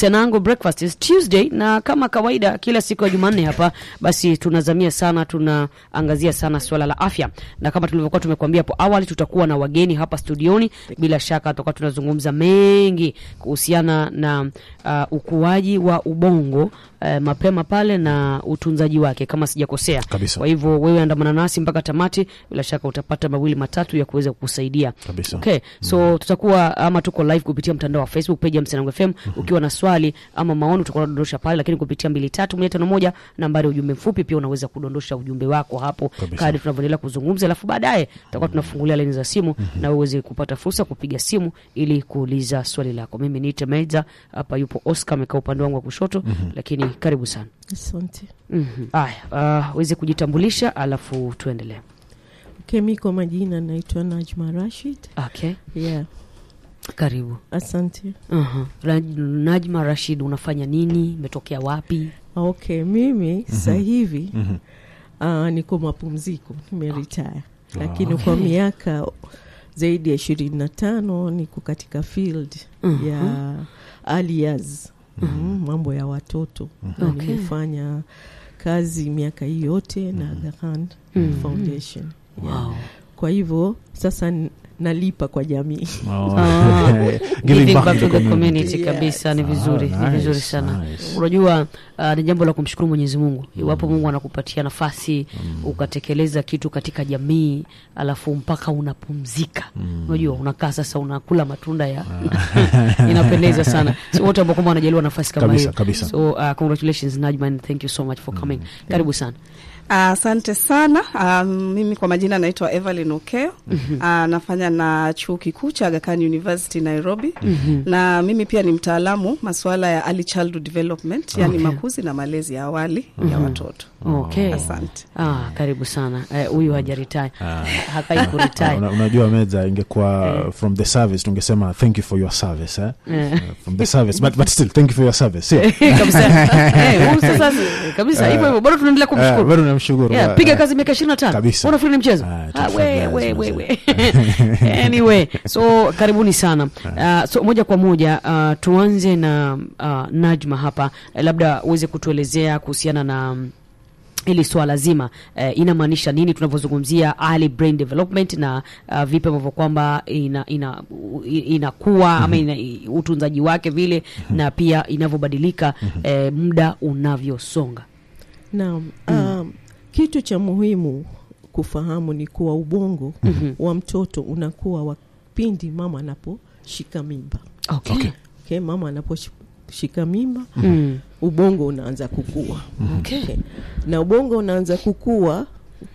Msenango Breakfast is Tuesday, na kama kawaida kila siku ya Jumanne hapa basi tunazamia sana, tunaangazia sana swala la afya, na kama tulivyokuwa tumekuambia hapo awali, tutakuwa na wageni hapa studioni. Bila shaka tutakuwa tunazungumza mengi kuhusiana na uh, ukuaji wa ubongo uh, mapema pale na utunzaji wake kama sijakosea. Kabisa. Kwa hivyo wewe andamana nasi mpaka tamati, bila shaka utapata mawili matatu ya kuweza kukusaidia. Kabisa. Okay, so tutakuwa ama tuko live kupitia mtandao wa Facebook page ya Msenango FM. Ukiwa na swali ama maoni utakuwa unadondosha pale, lakini kupitia mbili tatu moja tano moja nambari ya ujumbe mfupi, pia unaweza kudondosha ujumbe wako hapo Kabisa. kadri tunavyoendelea kuzungumza, alafu baadaye tutakuwa tunafungulia laini za simu na wewe uweze kupata fursa kupiga simu ili kuuliza swali lako. Mimi niite Meiza, hapa yupo Oscar amekaa upande wangu wa kushoto, lakini karibu sana. Asante. Mhm. Haya, uh, uweze kujitambulisha alafu tuendelee. Okay, mi kwa majina naitwa Najma Rashid. Okay, Yeah, karibu. asante. Aha. Raj- Najma Rashid, unafanya nini? Umetokea wapi? Okay, mimi sasa hivi Mhm. uh, niko mapumziko, nimeretire, lakini kwa miaka zaidi ya ishirini na tano niko katika field Mhm. ya early years mm, mambo ya watoto na Okay. nimefanya kazi miaka hii yote na Aga Khan Mhm. Foundation. Yeah. Wow. Kwa hivyo sasa n- nalipa kwa jamii. Oh. Ah, Giving Giving back back to to the the community community. kabisa, ni Ah, vizuri, ni nice, vizuri sana. nice. Unajua uh, ni jambo la kumshukuru Mwenyezi Mungu iwapo Mungu anakupatia nafasi ukatekeleza kitu katika jamii, alafu mpaka unapumzika. Unajua unakaa sasa unakula matunda ya inapendeza sana. So wote ambao kwamba wanajaliwa nafasi kama Kabisa, hiyo, kabisa. so uh, congratulations Najma and thank you so much for coming. Karibu sana. Asante sana. Um, mimi kwa majina naitwa Evelyn Okeo. Uh, nafanya na chuo kikuu cha Aga Khan University Nairobi. Na mimi pia ni mtaalamu masuala ya early childhood development, yani Okay. makuzi na malezi ya awali ya watoto. Okay. Asante. Ah, karibu sana. Eh, Huyu hajaretire. Hakai Ah, kuretire. una- unajua meza ingekuwa from the service tungesema thank you for your service eh? Eh. Uh, from the service but, but still thank you for your service sio? kabisa Eh, huyu sasa kabisa hivyo hivyo bado tunaendelea Eh, kumshukuru bado namshukuru Yeah, Eh, piga eh, kazi miaka ishirini na tano Kabisa. unafikiri ni mchezo Ah, Ah, tough we, guys, we, we, mazee. we. anyway so karibuni sana uh, so moja kwa moja uh, tuanze na uh, Najma hapa Eh, labda uweze kutuelezea kuhusiana na mm, hili swala zima eh, inamaanisha nini tunavyozungumzia early brain development na uh, vipi ambavyo kwamba ina, ina, u- inakuwa ama ina, i- utunzaji wake vile na pia inavyobadilika eh, muda unavyosonga Naam, um, kitu cha muhimu kufahamu ni kuwa ubongo wa mtoto unakuwa wa pindi mama anaposhika mimba. okay. Okay. Okay, mama anaposhika mimba Mm. ubongo unaanza kukua. Okay. Okay. Na ubongo unaanza kukua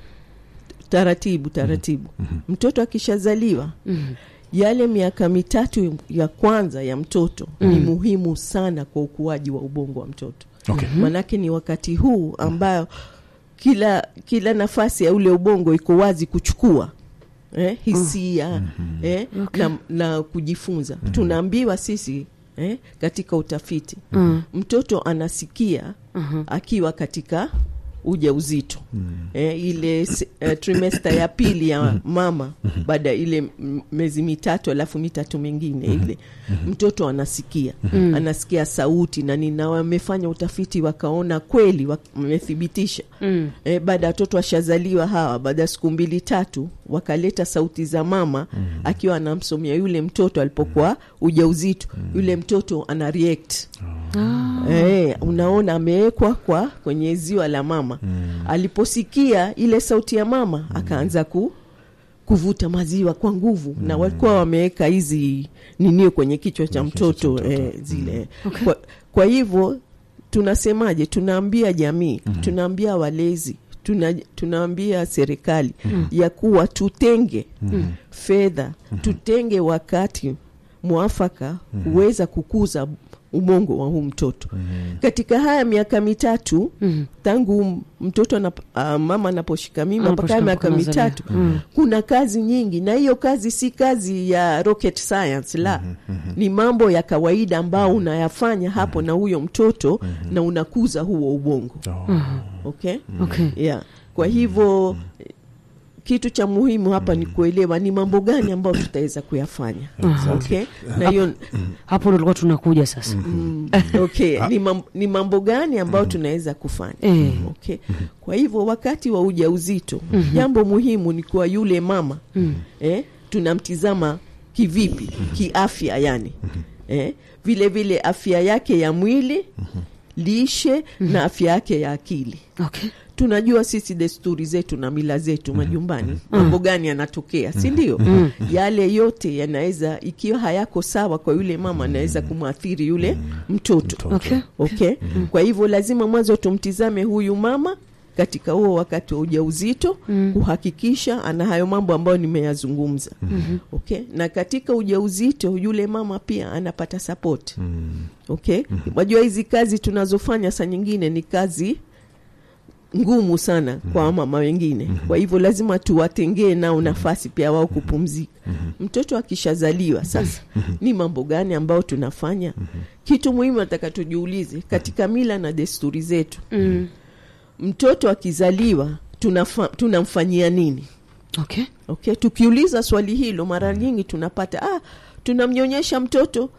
taratibu taratibu. Mtoto akishazaliwa Mm. yale miaka mitatu ya kwanza ya mtoto ni muhimu sana kwa ukuaji wa ubongo wa mtoto. Okay. Manake ni wakati huu ambayo kila kila nafasi ya ule ubongo iko wazi kuchukua eh, hisia eh, na, na kujifunza. Tunaambiwa sisi eh, katika utafiti Mm. mtoto anasikia akiwa katika uja uzito eh, ile se- eh, trimester ya pili ya mama baada ya ile m- miezi mitatu alafu mitatu mingine ile mtoto anasikia anasikia sauti na nina wamefanya utafiti wakaona kweli wamethibitisha Mm. eh, baada ya watoto washazaliwa hawa baada ya siku mbili tatu wakaleta sauti za mama akiwa anamsomea yule mtoto alipokuwa ujauzito yule mtoto ana react Eh, unaona amewekwa kwa kwenye ziwa la mama aliposikia ile sauti ya mama akaanza ku kuvuta maziwa kwa nguvu na walikuwa wameweka hizi ninio kwenye kichwa cha mtoto eh, zile kwa, kwa hivyo tunasemaje tunaambia jamii tunaambia walezi tuna, tunaambia serikali ya kuwa tutenge fedha tutenge wakati mwafaka huweza kukuza ubongo wa huu mtoto katika haya miaka mitatu tangu m- mtoto anap, uh, mama anaposhika mimba mpaka haya Anaposhika miaka kunazalia. mitatu kuna kazi nyingi na hiyo kazi si kazi ya rocket science la ni mambo ya kawaida ambao unayafanya hapo na huyo mtoto na unakuza huo ubongo Oh. okay Okay. yeah. kwa hivyo kitu cha muhimu hapa ni kuelewa ni mambo gani ambayo tutaweza kuyafanya okay? na hiyo hapo ndo tulikuwa tunakuja sasa Mm, okay ni, mam, ni mambo gani ambayo tunaweza kufanya Eh. okay kwa hivyo wakati wa ujauzito jambo muhimu ni kuwa yule mama eh, tunamtizama kivipi kiafya yani eh, vile vile afya yake ya mwili lishe na afya yake ya akili okay. tunajua sisi desturi zetu na mila zetu majumbani mambo gani yanatokea si ndio yale yote yanaweza ikiwa hayako sawa kwa yule mama anaweza kumwathiri yule mtoto Okay. okay kwa hivyo lazima mwanzo tumtizame huyu mama katika huo wakati wa ujauzito kuhakikisha ana hayo mambo ambayo nimeyazungumza okay na katika ujauzito yule mama pia anapata support okay wajua hizi kazi tunazofanya saa nyingine ni kazi ngumu sana kwa mama wengine kwa hivyo lazima tuwatengee nao nafasi pia wao kupumzika mtoto akishazaliwa sasa ni mambo gani ambayo tunafanya kitu muhimu nataka tujiulize katika mila na desturi zetu Mm. mtoto akizaliwa tunafa, tunamfanyia nini okay. okay tukiuliza swali hilo mara nyingi tunapata ah, tunamnyonyesha mtoto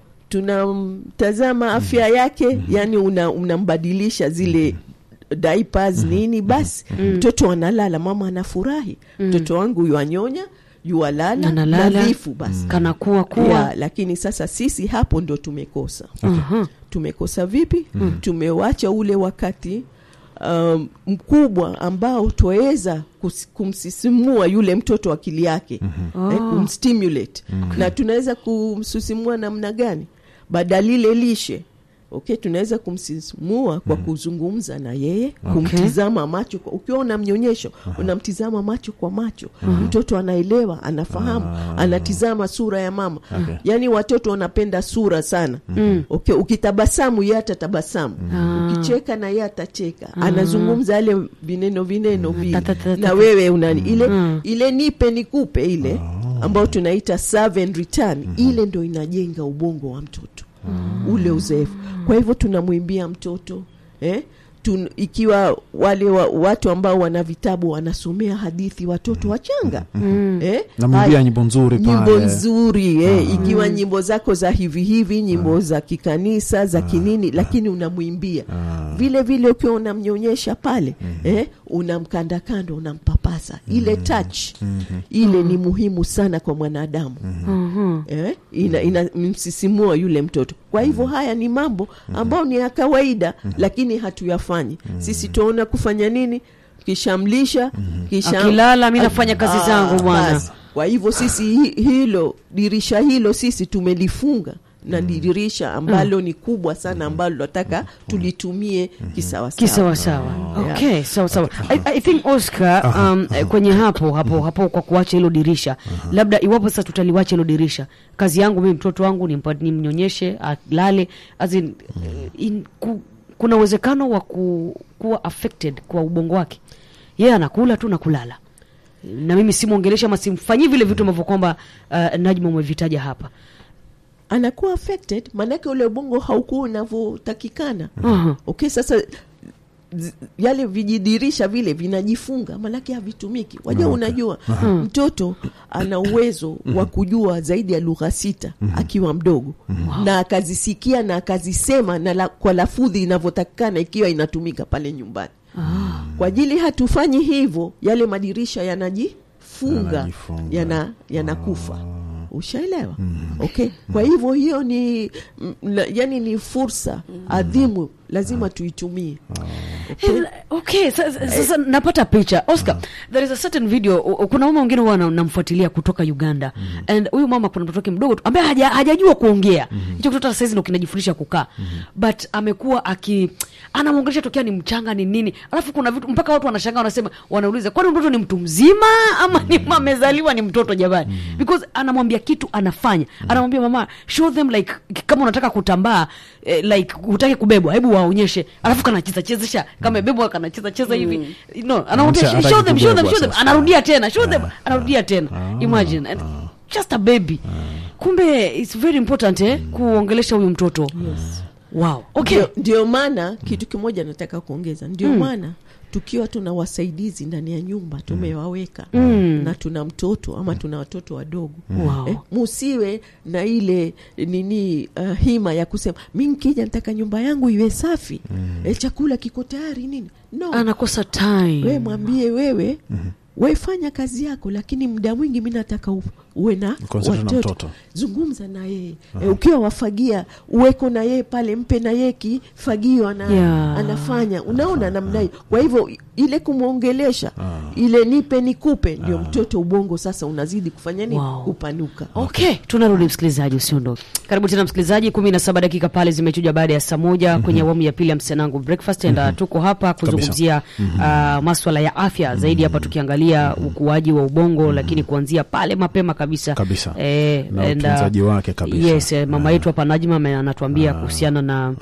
tunamtazama afya yake yani una, unambadilisha zile diapers nini basi mtoto analala mama anafurahi mtoto wangu yuanyonya yualala Analala. nadhifu basi kanakuwa kuwa ya, lakini sasa sisi hapo ndo tumekosa Aha. tumekosa vipi tumewacha ule wakati um, mkubwa ambao twaweza kus- kumsisimua yule mtoto akili yake eh, kumstimulate na tunaweza kumsisimua namna gani badalile lishe okay tunaweza kumsisimua kwa kuzungumza na yeye kumtizama macho kwa, ukiwa unamnyonyesho unamtizama macho kwa macho mtoto anaelewa anafahamu anatizama sura ya mama Okay. yaani watoto wanapenda sura sana okay ukitabasamu ye atatabasamu ukicheka na ye atacheka anazungumza yale vineno vineno vile Ta- ta- ta- ta- na wewe unani ile Mm. ile nipe nikupe ile ambayo tunaita serve and return ile ndo inajenga ubongo wa mtoto ule uzoefu kwa hivyo tunamwimbia mtoto eh? Tun, ikiwa wale wa, watu ambao wana vitabu wanasomea hadithi watoto wachanga eh? namwimbia Haya, nyimbo nzuri nyimbo pale nzuri eh, ikiwa nyimbo zako za hivi hivi nyimbo za kikanisa za kinini lakini unamwimbia vile vile ukiwa unamnyonyesha pale eh, unamkandakanda unampapasa ile touch ile ni muhimu sana kwa mwanadamu Mhm. eh, ina, ina msisimua yule mtoto kwa hivyo haya ni mambo ambayo ni ya kawaida lakini hatuyafanyi sisi tunaona kufanya nini kishamlisha kisha akilala mi nafanya kazi Ah, zangu bwana basi. kwa hivyo sisi hi- hilo dirisha hilo sisi tumelifunga na dirisha ambalo ni kubwa sana ambalo nataka tulitumie kisawasawa kisawasawa okay sawa sawa I, I think oscar um, eh, kwenye hapo hapo hapo kwa kuacha hilo dirisha labda iwapo sasa tutaliwacha hilo dirisha kazi yangu mimi mtoto wangu nimpa- nimnyonyeshe alale as in, eh, in, ku, kuna uwezekano wa ku, kuwa affected kwa ubongo wake yeye anakula tu na kulala na mimi simwongelesha ama simfanyii vile vitu ambavyo kwamba uh, najma umevitaja hapa anakuwa affected maanake ule ubongo haukuwa unavyotakikana Aha. okay sasa z- yale vijidirisha vile vinajifunga maanake havitumiki wajua unajua mtoto ana uwezo wa kujua zaidi ya lugha sita akiwa mdogo na akazisikia na akazisema na la, kwa lafudhi inavyotakikana ikiwa inatumika pale nyumbani kwa ajili hatufanyi hivyo yale madirisha yanajifunga Yanajifunga. yana yanakufa ushaelewa okay kwa hivyo hiyo ni mm, la- yani ni fursa adhimu lazima tuitumie Eh, okay sasa, sasa napata picha oscar there is a certain video u- u- kuna mama mwingine huwa na- namfuatilia kutoka uganda and huyu mama kuna mtoto wake mdogo tu ambaye haja, hajajua kuongea hicho kitoto saizi ndo kinajifundisha kukaa but amekuwa aki anamwongelesha tokea ni mchanga ni nini alafu kuna vitu mpaka watu wanashangaa wanasema wanauliza kwani mtoto ni mtu mzima ama ni amezaliwa ni mtoto jamani because anamwambia kitu anafanya anamwambia mama show them like kama unataka kutambaa eh, like hutaki kubebwa hebu waonyeshe alafu kanacheza chezesha kama bebwa kanacheza cheza hivi no anamwambia Hataki show them show them kubebwa show them sasa. anarudia tena show them anarudia tena imagine and just a baby kumbe it's very important eh kuongelesha huyu mtoto wow okay ndio, ndio maana kitu kimoja nataka kuongeza ndio maana tukiwa tuna wasaidizi ndani ya nyumba tumewaweka Mm. na tuna mtoto ama tuna watoto wadogo Wow. eh, musiwe na ile nini uh, hima ya kusema mi nkija nataka nyumba yangu iwe safi eh, chakula kiko tayari nini no anakosa time we mwambie wewe we fanya kazi yako lakini muda mwingi mi nataka u- uwe na Concentrate na watoto mtoto. zungumza na yeye e, ukiwa wafagia uweko na yeye pale mpe na yeye kifagio ana, Yeah. anafanya unaona namna hiyo kwa hivyo ile kumwongelesha ile nipe nikupe ndio mtoto ubongo sasa unazidi kufanya nini Wow. kupanuka okay tunarudi msikilizaji usiondoke karibu tena msikilizaji kumi na saba dakika pale zimechuja baada ya saa moja kwenye awamu ya pili ya msenangu breakfast and tuko hapa kuzungumzia uh, maswala ya afya zaidi hapa tukiangalia ukuaji wa ubongo lakini kuanzia pale mapema kabisa Kabisa. eh, Na and, uh, utunzaji wake kabisa. yes eh, mama yetu hapa Najma ame- anatuambia kuhusiana na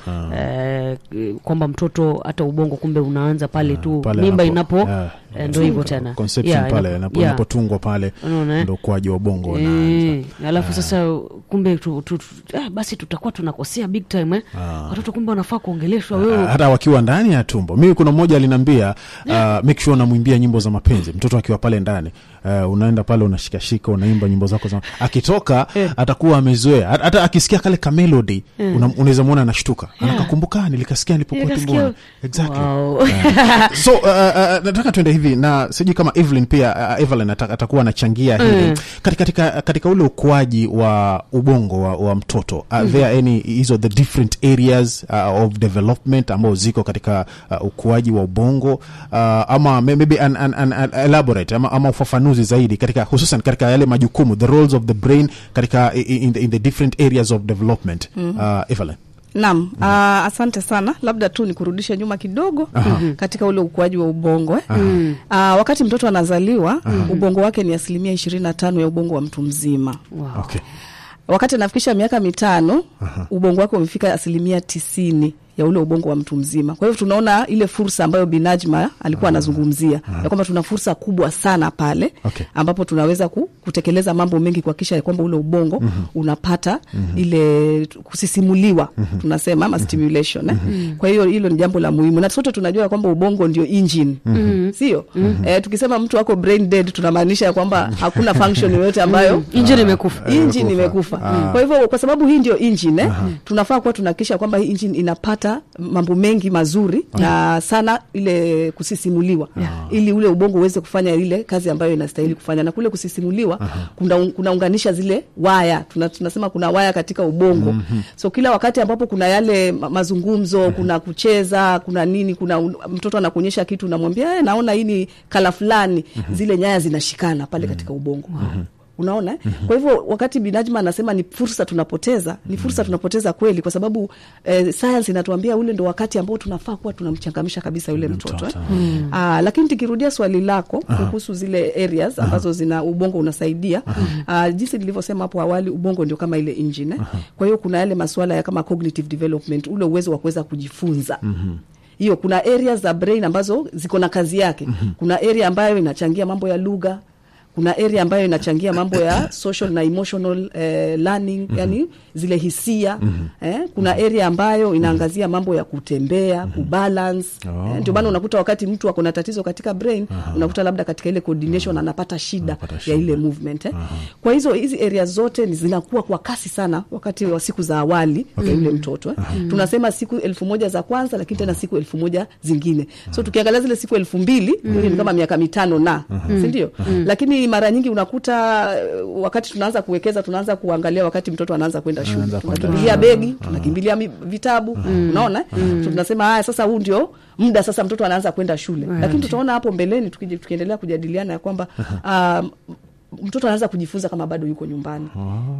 eh, kwamba mtoto hata ubongo kumbe unaanza pale tu Pale mimba anapo- inapo yeah. eh, ndo hivyo tena conception Yeah, pale inapo- inapo- yeah. inapotungwa pale Unaona, eh? ndo ukuaji wa ubongo unaanza. Eh, alafu sasa kumbe tu, tu, tu, eh, basi tutakuwa tunakosea big time eh? watoto kumbe wanafaa kuongeleshwa Ah, wewe hata wakiwa ndani ya tumbo mimi kuna mmoja aliniambia uh, make sure unamwimbia nyimbo za mapenzi mtoto akiwa pale ndani uh, unaenda pale unashikashika unaimba nyimbo zako za akitoka atakuwa amezoea Hata- hata akisikia kale kamelodi una- unaweza mwona anashtuka anakakumbuka nilikasikia nilipokuwa Nikasikia- tumboni exactly Wow. so uh, uh, nataka tuende hivi na sijui kama Evelyn pia uh, Evelyn ata- atakuwa anachangia hivi katika, katika, katika ule ukuaji wa ubongo wa, wa mtoto uh, there any hizo the different areas uh, of development ambao ziko katika uh, ukuaji wa ubongo uh, ama may- maybe an, an, an, an elaborate ama, ama ufafanuzi zaidi katika hususan katika yale majukumu the roles of the brain katika i- i- in the, in the different areas of development uh, Evelyn Naam, uh, asante sana. Labda tu nikurudishe nyuma kidogo katika ule ukuaji wa ubongo eh. Uh, wakati mtoto anazaliwa ubongo wake ni asilimia ishirini na tano ya ubongo wa mtu mzima. Wow. okay Wakati anafikisha miaka mitano ubongo wake umefika asilimia tisini ya ule ubongo wa mtu mzima. Kwa hivyo tunaona ile fursa ambayo Binajma alikuwa anazungumzia ya kwamba tuna fursa kubwa sana pale Okay. ambapo tunaweza ku, kutekeleza mambo mengi kuhakikisha ya kwamba ule ubongo unapata ile tu- kusisimuliwa tunasema ama stimulation eh? Kwa hiyo hilo ni jambo la muhimu, na sote tunajua ya kwamba ubongo ndio engine sio? Eh, tukisema mtu ako brain dead tunamaanisha ya kwamba hakuna function yoyote ambayo injini imekufa engine imekufa. Kwa hivyo kwa sababu hii ndio engine eh, tunafaa kuwa tunahakikisha kwamba hii engine inapata mambo mengi mazuri na sana ile kusisimuliwa ili ule ubongo uweze kufanya ile kazi ambayo inastahili kufanya, na kule kusisimuliwa kuna kunaunganisha zile waya tuna, tunasema kuna waya katika ubongo so kila wakati ambapo kuna yale ma- mazungumzo kuna kucheza kuna nini kuna un- mtoto anakuonyesha kitu unamwambia "Eh, naona hii ni kala fulani zile nyaya zinashikana pale katika ubongo unaona eh? kwa hivyo wakati binajma anasema ni fursa tunapoteza ni fursa tunapoteza kweli kwa sababu eh, science inatuambia ule ndo wakati ambao tunafaa kuwa tunamchangamsha kabisa yule mtoto eh? Aa, lakini tukirudia swali lako kuhusu zile areas ambazo zina ubongo unasaidia aa, jinsi nilivyosema hapo awali ubongo ndio kama ile engine eh? kwa hiyo kuna yale masuala ya kama cognitive development ule uwezo wa kuweza kujifunza hiyo kuna areas za brain ambazo ziko na kazi yake kuna area ambayo inachangia mambo ya lugha kuna area ambayo inachangia mambo ya social na emotional eh, learning yani zile hisia eh, kuna area ambayo inaangazia mambo ya kutembea kubalance Oh. eh, ndio maana unakuta wakati mtu ako na tatizo katika brain unakuta labda katika ile coordination anapata shida Anapata ya shida. ile movement eh. kwa hizo hizi area zote ni zinakuwa kwa kasi sana wakati wa siku za awali ya yule mtoto eh. tunasema siku elfu moja za kwanza lakini tena siku elfu moja zingine so tukiangalia zile siku elfu mbili hiyo ni kama miaka mitano na sindio lakini mara nyingi unakuta eh, wakati tunaanza kuwekeza tunaanza kuangalia wakati mtoto anaanza kwenda shule Anaanza kwenda tunakimbilia begi tunakimbilia mi- vitabu unaona so tunasema haya sasa huu ndio muda sasa mtoto anaanza kwenda shule lakini tutaona hapo mbeleni tukije- tukiendelea kujadiliana ya kwamba um, mtoto anaanza kujifunza kama bado yuko nyumbani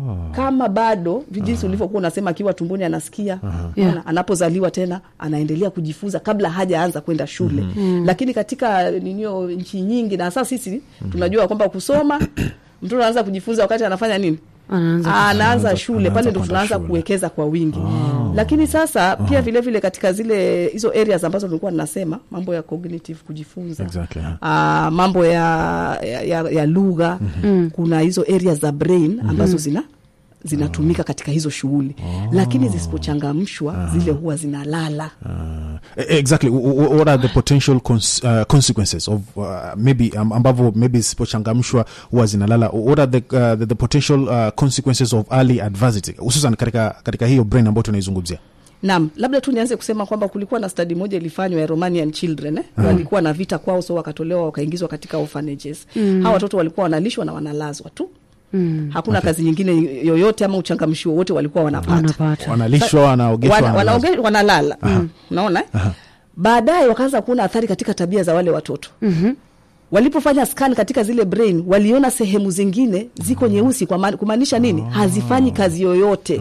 kama bado jinsi ulivyokuwa unasema akiwa tumboni anasikia Yeah. Ona, anapozaliwa tena anaendelea kujifunza kabla hajaanza kwenda shule lakini katika ninio nchi nyingi na hasa sisi tunajua kwamba kusoma mtoto anaanza kujifunza wakati anafanya nini Anaanza Ah, anaanza Anaanza- shule anaanza pale ndo kwenda tunaanza shule. kuwekeza kwa wingi lakini sasa pia vile vile katika zile hizo areas ambazo nilikuwa ninasema mambo ya cognitive kujifunza Exactly, huh. Ah, mambo ya, ya, ya, ya lugha kuna hizo areas za brain ambazo zina zinatumika katika hizo shughuli lakini zisipochangamshwa zile huwa zinalala Uh, exactly W- w- what are the potential cons uh, consequences of uh, maybe um, ambavyo maybe zisipochangamshwa huwa zinalala what are the, uh, the, the potential uh, consequences of early adversity hususan katika, katika hiyo brain ambayo tunaizungumzia Naam, labda tu nianze kusema kwamba kulikuwa na study moja ilifanywa ya Romanian children eh? walikuwa na vita kwao, so wakatolewa wakaingizwa katika orphanages. Hawa watoto walikuwa wanalishwa na wanalazwa tu mm. hakuna kazi nyingine yoyote ama uchangamshi wowote walikuwa wanapata wanapata wanalishwa wanaogeshwa wana, wanalazwa. wanaoge- wanalala mm. unaona eh? baadaye wakaanza kuona athari katika tabia za wale watoto mm-hmm. walipofanya scan katika zile brain waliona sehemu zingine ziko nyeusi kwa maana- kumaanisha nini hazifanyi kazi yoyote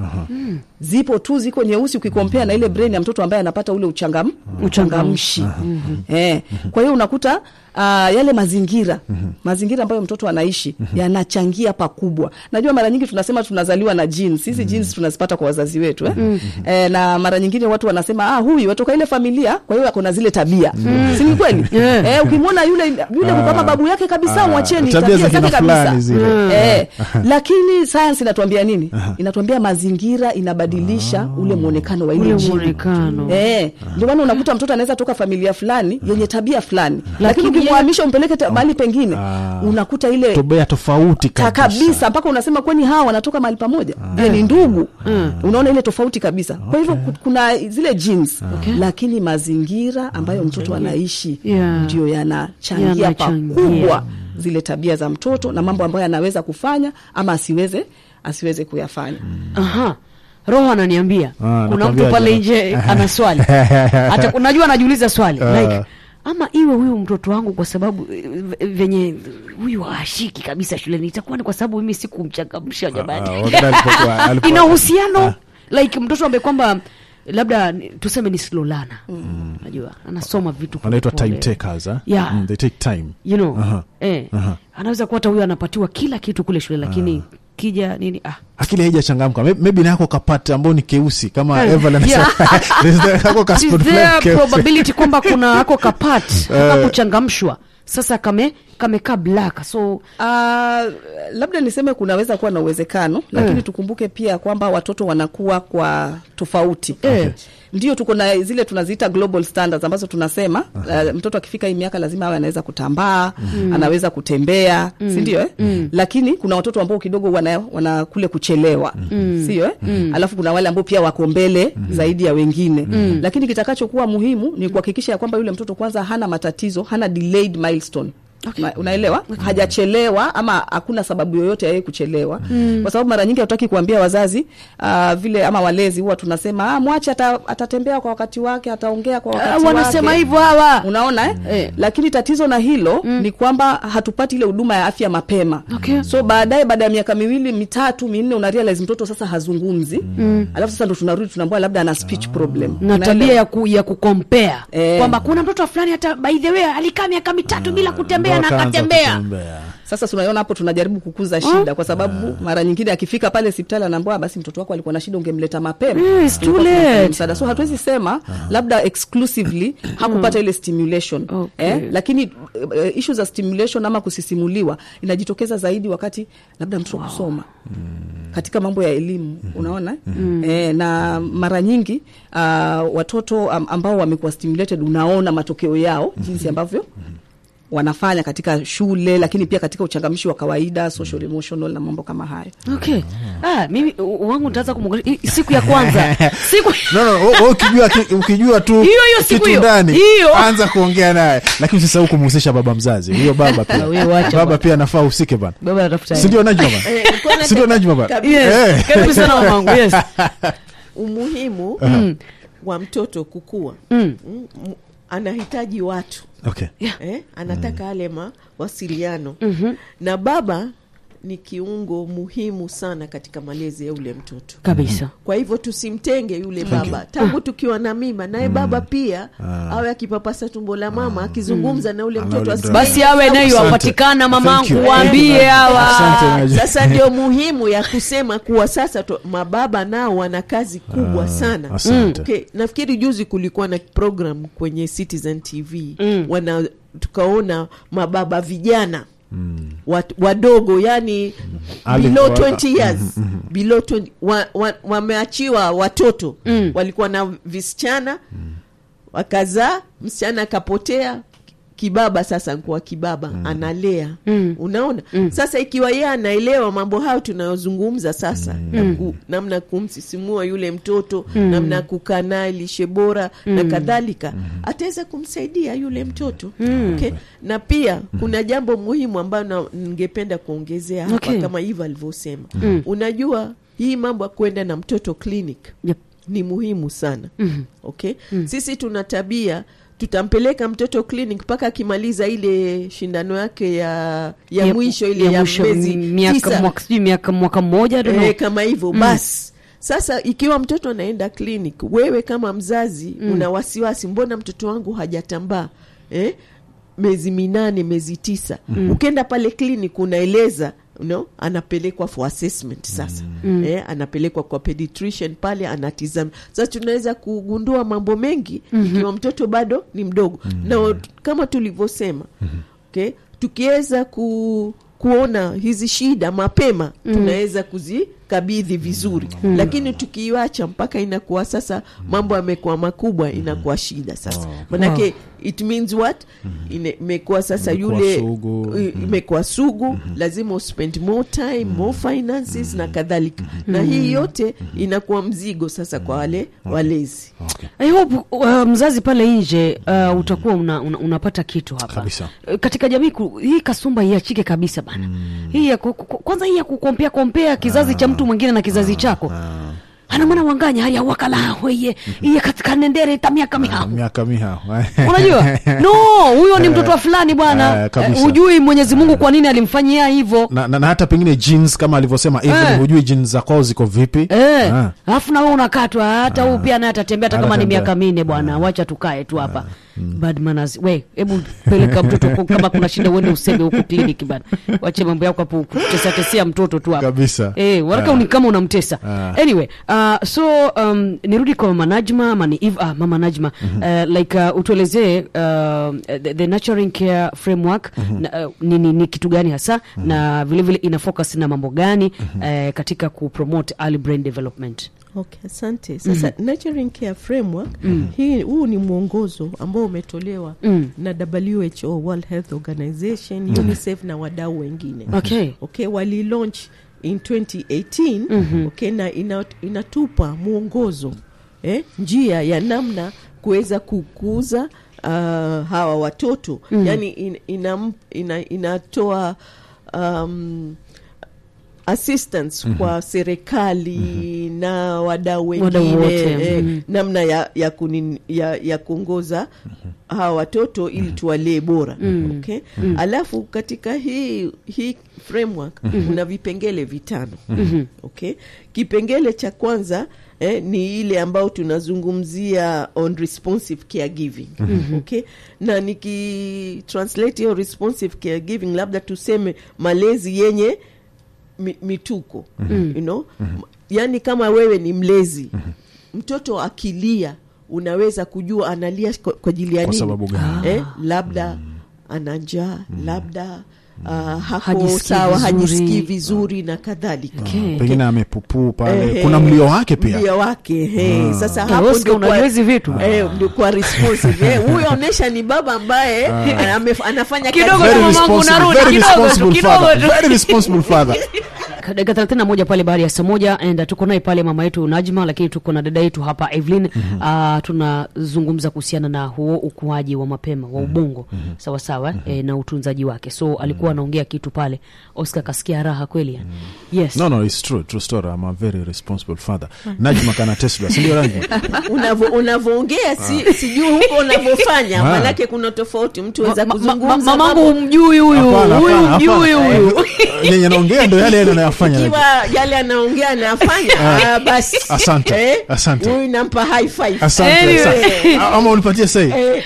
zipo tu ziko nyeusi ukikompea na ile brain ya mtoto ambaye anapata ule uchangam, uchangamshi eh. kwa hiyo unakuta uh, yale mazingira mazingira ambayo mtoto anaishi yanachangia pakubwa najua mara nyingi tunasema tunazaliwa na genes hizi genes tunazipata kwa wazazi wetu eh? Eh, na mara nyingine watu wanasema ah, huyu watoka ile familia kwa hiyo ako na zile tabia si ni kweli eh, ukimwona yule yule kama babu yake kabisa Ah, mwacheni tabia za tabia zake kina fulani kabisa zile. eh, lakini sayansi inatuambia nini inatuambia mazingira inabadilisha ule mwonekano wa ile ule jini mwonekano Eh, ndio maana unakuta mtoto anaweza toka familia fulani yenye tabia fulani, lakini Lakini ukimhamisha umpeleke ta- mahali pengine Ah. unakuta ile tobea tofauti ta kabisa kabisa mpaka unasema kwani hawa wanatoka mahali pamoja Je, ni ndugu unaona ile tofauti kabisa kwa hivyo ku- kuna zile genes lakini mazingira ambayo mtoto anaishi Yeah. ndio yanachangia Yanachangia. pakubwa zile tabia za mtoto na mambo ambayo anaweza kufanya ama asiweze asiweze kuyafanya Aha. roho ananiambia kuna mtu nakwambia pale je. nje ana swali hata unajua anajiuliza swali like ama iwe huyu mtoto wangu kwa sababu eh, venye huyu ashiki kabisa shuleni itakuwa ni kwa sababu mimi sikumchangamsha jamani Ah, wakati alipokuwa- alipo- ina uhusiano like mtoto ambaye kwamba labda ni- tuseme ni slolana najua anasoma vitu wanaitwa polepole. time takers huh? Yeah. mm, they take time you know Aha. eh, Aha. anaweza kuwa hata huyu anapatiwa kila kitu kule shule lakini kija nini ah akili haijachangamka May- maybe nako kapate ambao ni keusi kama Eh, Evelyn anasema. There's the- kako ka Is spot there fulani keusi. probability kwamba kuna ako kapat kakuchangamshwa sasa kame kamekaa black so Uh, labda niseme kunaweza kuwa na uwezekano lakini tukumbuke pia kwamba watoto wanakuwa kwa tofauti Okay. ndio tuko na zile tunaziita global standards ambazo tunasema uh, mtoto akifika hii miaka lazima awe anaweza kutambaa anaweza kutembea si ndio eh? lakini kuna watoto ambao kidogo wana, wana kule kuchelewa sio eh? alafu kuna wale ambao pia wako mbele zaidi ya wengine lakini kitakachokuwa muhimu ni kuhakikisha ya kwamba yule mtoto kwanza hana matatizo hana delayed milestone Ma- unaelewa hajachelewa ama hakuna sababu yoyote ya yeye kuchelewa kwa sababu mara nyingi hatutaki kuambia wazazi uh, vile ama walezi huwa tunasema ah, mwache ata, atatembea kwa wakati wake ataongea kwa wakati ah, wanasema wake hivyo hawa unaona eh? Eh. lakini tatizo na hilo ni kwamba hatupati ile huduma ya afya mapema Okay. so baadaye baada ya miaka miwili mitatu minne una realize mtoto sasa hazungumzi alafu sasa ndo tunarudi tunaambua labda ana speech problem na Unaelewa? tabia ya, ku, ya kukompea Eh. kwamba kuna mtoto fulani hata by the way alikaa miaka mitatu bila kutembea na Wakaanza akatembea kutembea. sasa tunaiona hapo tunajaribu kukuza shida kwa sababu mara nyingine akifika pale hospitali anaambiwa basi mtoto wako alikuwa na shida ungemleta mapema Mm, it's too Tulikuwa tunampa late. msaada so hatuwezi sema labda exclusively hakupata ile stimulation Okay. eh, lakini uh, issue za stimulation ama kusisimuliwa inajitokeza zaidi wakati labda mtoto kusoma katika mambo ya elimu unaona eh, na mara nyingi uh, watoto am, ambao wamekuwa stimulated unaona matokeo yao jinsi ambavyo wanafanya katika shule lakini pia katika uchangamishi wa kawaida social emotional na mambo kama hayo okay ah, mimi u- wangu nitaanza kumwangalia i- siku ya kwanza siku No, no, wewe- wewe ukijua, ki- ukijua tu Hiyo, hiyo siku kitu hiyo. ndani Hiyo. anza kuongea naye lakini usisahau kumhusisha baba mzazi huyo baba Ah, wewe pia wacha baba bwana. pia anafaa usike bana baba anatafuta sindio najma bana sindio najma bana yes Eh. karibu sana mamangu yes umuhimu wa mtoto kukua mm. Mm, m- anahitaji watu okay eh? anataka yale mawasiliano mm-hmm. na baba ni kiungo muhimu sana katika malezi ya ule mtoto kabisa kwa hivyo tusimtenge yule baba tangu tukiwa na mimba naye baba pia awe akipapasa tumbo la mama akizungumza na ule Ana mtoto ule asikie basi awe nayo Asante. apatikana Thank mamangu you. waambie hawa Asante, Najma. sasa ndio muhimu ya kusema kuwa sasa to, mababa nao wana kazi kubwa sana asante. okay. nafikiri juzi kulikuwa na program kwenye citizen tv mm. wana tukaona mababa vijana Wat, wadogo yani Ali- below wa- 20 years below 20 wa, wa, wameachiwa watoto walikuwa na visichana wakazaa msichana akapotea kibaba sasa nkuwa kibaba analea unaona sasa ikiwa yeye anaelewa mambo hayo tunayozungumza sasa na ku, namna kumsisimua yule mtoto namna ya kukaa naye lishe bora na kadhalika ataweza kumsaidia yule mtoto okay? na pia kuna jambo muhimu ambayo na- ningependa kuongezea hapa Okay. kama hivyo alivyosema unajua hii mambo ya kwenda na mtoto clinic Yep. ni muhimu sana okay sisi tuna tabia tutampeleka mtoto clinic mpaka akimaliza ile shindano yake ya ya, Ya- mwisho ile ya, mwisho, mwezi miaka tisa mwaka sijui miaka mwaka mmoja I don't know. eh, kama hivyo basi sasa ikiwa mtoto anaenda clinic wewe kama mzazi una wasiwasi mbona mtoto wangu hajatambaa eh? miezi minane miezi tisa ukienda pale clinic unaeleza no? anapelekwa for assessment sasa eh, anapelekwa kwa pediatrician pale anatizama sasa tunaweza kugundua mambo mengi ikiwa mtoto bado ni mdogo na kama tulivyosema okay? tukiweza ku kuona hizi shida mapema tunaweza kuzikabidhi vizuri lakini tukiiwacha mpaka inakuwa sasa mambo yamekuwa makubwa inakuwa shida sasa manake it means what Ine- imekuwa sasa Imekuwa yule sugu. i- imekuwa sugu lazima uspend more time more finances na kadhalika na hii yote inakuwa mzigo sasa kwa wale walezi okay. I hope uh, mzazi pale nje uh, utakuwa una, una, unapata kitu hapa Kabisa. Uh, katika jamii ku, hii kasumba iachike kabisa bana hii ya ku, ku, kwanza hii ya kukompea kompea kizazi cha mtu mwingine na kizazi chako ana mwana wanganya hali awakala weye iye katika nendere ta miaka mihamu miaka miha unajua no huyo ni mtoto wa fulani bwana Eh, kabisa. Eh, hujui mwenyezi mungu kwa nini alimfanyia hivyo na, na, na hata pengine jeans kama alivyosema Evelyn, Eh. hujui jeans za kwao ziko vipi Eh, Ah. alafu na wewe unakatwa hata huu pia naye atatembea hata kama ni Atatembea. miaka minne bwana wacha tukae tu hapa bad manners we hebu peleka mtoto ku- kama kuna shida uende useme huko kliniki bana wache mambo yako hapo kutesatesia mtoto tu hapa Kabisa. eh, waraka Ah. ni kama unamtesa Ah. anyway uh, so um, nirudi kwa mama Najma ama ni Eve, ah, mama Najma uh, like uh, utuelezee uh, the, the nurturing care framework na, uh, ni, ni, ni kitu gani hasa na vile vile ina focus na mambo gani uh, katika kupromote early brain development Okay, asante. Sasa nurturing care framework hii huu ni mwongozo ambao umetolewa Mm. na WHO, World Health Organization, UNICEF na wadau wengine. okay Okay, wali launch in 2018 okay, na ina, inatupa mwongozo eh, njia ya namna kuweza kukuza uh, hawa watoto yani in, inam, ina, inatoa um, assistance kwa serikali na wadau Wadau wengine wote, eh, mhm. namna ya ya, kunin, ya, ya kuongoza hawa watoto ili tuwalee bora okay? alafu katika hii hii framework kuna vipengele vitano okay? kipengele cha kwanza eh, ni ile ambayo tunazungumzia on responsive caregiving okay? na nikitranslate hiyo responsive caregiving labda tuseme malezi yenye mi, mituko you know? yaani kama wewe ni mlezi mtoto akilia unaweza kujua analia kwa kwa ajili ya Kwa nini sababu gani? eh, labda ana njaa labda uh, hako Hajisikii sawa vizuri. hajisikii vizuri na kadhalika Okay. pengine amepupuu pale Ehe. kuna mlio wake pia mlio wake he. sasa Eh, hapo Oscar, ndio unajua kwa- hizi vitu? eh, ndio kwa responsive eh, huyo onesha ni baba ambaye ame- anafanya Kidogo kazi Very Kama mamangu responsible, unarudi, very kidogo tu, responsible kidogo father, tu. very responsible father. dakika thelathini na moja pale baada ya saa moja and uh, tuko naye pale mama yetu Najma, lakini tuko na dada yetu hapa Evelyn. uh, tunazungumza kuhusiana na huo ukuaji wa mapema wa ubongo sawa sawa eh, na utunzaji wake. So alikuwa anaongea kitu pale, Oscar kasikia raha kweli yani. Yes. no no it's true true story i'm a very responsible father najma kana tesla sindio najma Unavo- unavoongea si, sijui huko unavyofanya Ah. manake kuna tofauti mtu weza Ma- ma- kuzungumza ma- mamangu mambo- humjui huyu Hapana, huyu hapana, humjui hapana. huyu Eh, yenye naongea ndo yale yale anayofanya ikiwa yale anaongea anafanya ah, basi Asante, Eh, asante. huyu nampa high five asante Anyway. asante. Ah, ama unipatie sei Eh,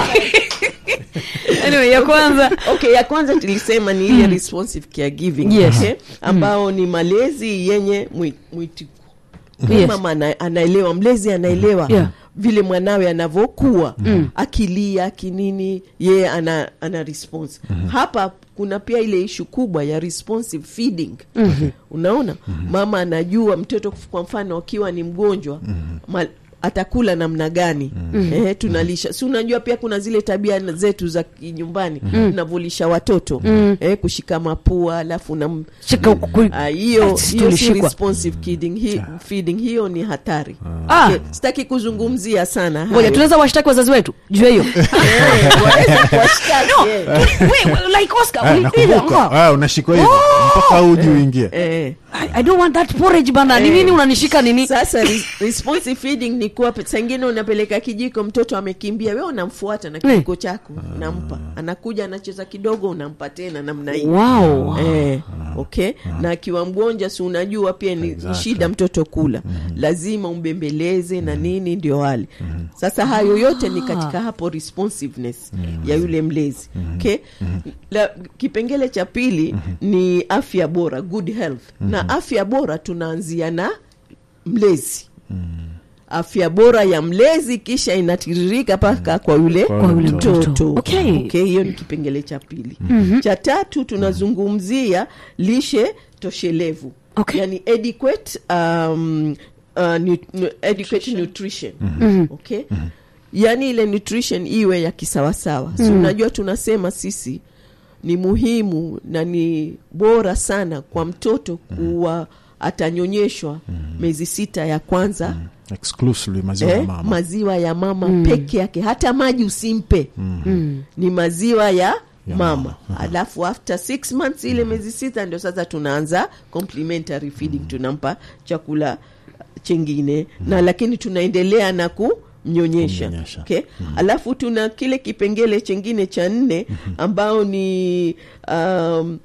anyway, ya kwanza okay ya kwanza tulisema ni ile responsive caregiving Yes. okay? ambao ni malezi yenye mwi- mwitiko Yes. mama ana, anaelewa mlezi anaelewa Yeah. vile mwanawe anavyokuwa akilia kinini yeye ana, ana response hapa kuna pia ile ishu kubwa ya responsive feeding unaona mama anajua mtoto kwa mfano akiwa ni mgonjwa ma, atakula namna gani eh, tunalisha si unajua pia kuna zile tabia na- zetu za nyumbani tunavyolisha watoto eh, kushika mapua alafu nam Shika ku- Ah, hiyo Sisi hiyo si tulishikwa. responsive feeding, hi, feeding hiyo ni hatari Ah. okay. sitaki kuzungumzia sana ngoja hayo. tunaweza washtaki wazazi wetu juu ya hiyo Eh, waweza kuwashtaki, eh. We- we- like Oscar, Eh, ulipita, nakumbuka nga. Ah, unashikwa hivyo mpaka uji uingie Eh. I, I don't want that porridge bana ni Eh. nini unanishika nini sasa re- responsive feeding ni kuwa sangine unapeleka kijiko mtoto amekimbia we unamfuata na kijiko chako unampa anakuja anacheza kidogo unampa tena namna hii wow Eh, okay na akiwa mgonjwa si unajua pia ni Exactly. shida mtoto kula lazima umbembeleze na nini ndio wale sasa hayo yote ni katika hapo responsiveness ya yule mlezi okay La, kipengele cha pili ni afya bora good health na afya bora tunaanzia na mlezi afya bora ya mlezi kisha inatiririka mpaka kwa yule Kwa Kwa yule mtoto. mtoto Okay. okay, hiyo ni kipengele cha pili cha tatu tunazungumzia lishe toshelevu Okay. yani adequate, um, uh, nu, nu, adequate nutrition okay yani ile nutrition iwe ya kisawasawa si unajua tunasema sisi ni muhimu na ni bora sana kwa mtoto kuwa atanyonyeshwa miezi sita ya kwanza exclusively maziwa ya eh, mama maziwa ya mama peke yake hata maji usimpe ni maziwa ya mama alafu after six months ile miezi sita ndio sasa tunaanza complementary feeding tunampa chakula chengine na lakini tunaendelea na kumnyonyesha Kumnyonyesha. okay? alafu tuna kile kipengele chengine cha nne ambao ni um,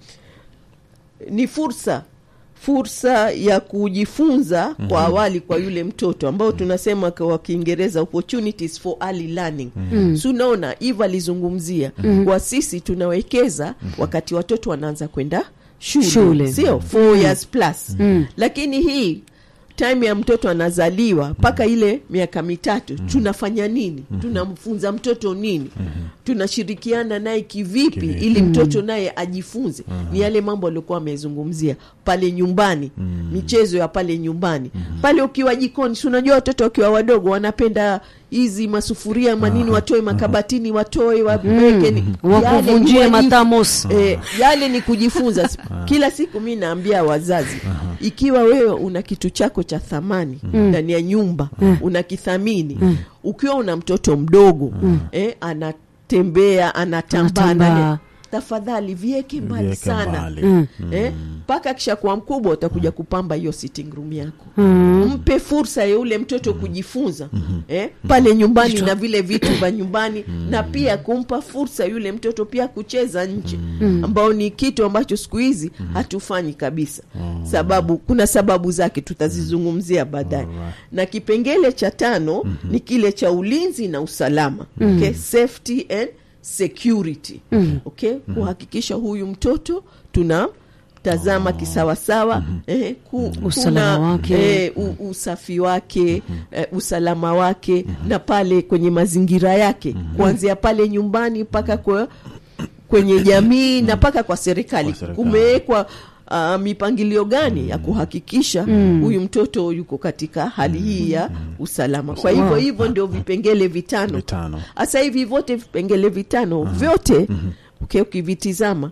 ni fursa fursa ya kujifunza kwa awali kwa yule mtoto ambao tunasema kwa kiingereza opportunities for early learning si unaona eve alizungumzia kwa sisi tunawekeza wakati watoto wanaanza kwenda shule, Shule. sio four years plus lakini hii time ya mtoto anazaliwa mpaka ile miaka mitatu tunafanya nini tunamfunza mtoto nini tunashirikiana naye kivipi Kivipi. ili mtoto naye ajifunze ni yale mambo aliokuwa amezungumzia pale nyumbani michezo ya pale nyumbani pale ukiwa jikoni si unajua watoto wakiwa wadogo wanapenda hizi masufuria manini watoe makabatini watoe waweke ni- yale wakuvunjie kuwaji- matamos Eh, yale ni kujifunza kila siku mi naambia wazazi ikiwa wewe una kitu chako cha thamani ndani ya nyumba unakithamini ukiwa una mtoto mdogo eh, anatembea anatambaa Anatambaa. ndani- tafadhali vieke mbali Viweke sana mbali. eh, mpaka kisha kuwa mkubwa utakuja kupamba hiyo sitting room yako mpe fursa ya yule mtoto kujifunza eh, pale nyumbani na vile vitu vya nyumbani na pia kumpa fursa yule mtoto pia kucheza nje ambao ni kitu ambacho siku hizi hatufanyi kabisa sababu kuna sababu zake tutazizungumzia baadaye na kipengele cha tano ni kile cha ulinzi na usalama okay? safety and security okay? kuhakikisha huyu mtoto tuna tazama kisawasawa eh, ku, Usalama kuna, wake. eh, u, usafi wake eh, usalama wake na pale kwenye mazingira yake kuanzia pale nyumbani mpaka kwa kwenye jamii na mpaka kwa serikali Kwa serikali. kumewekwa uh, mipangilio gani ya kuhakikisha huyu mtoto yuko katika hali hii ya usalama kwa hivyo hivyo ndio vipengele vitano Vitano. hasa hivi vyote vipengele vitano vyote okay, ukivitizama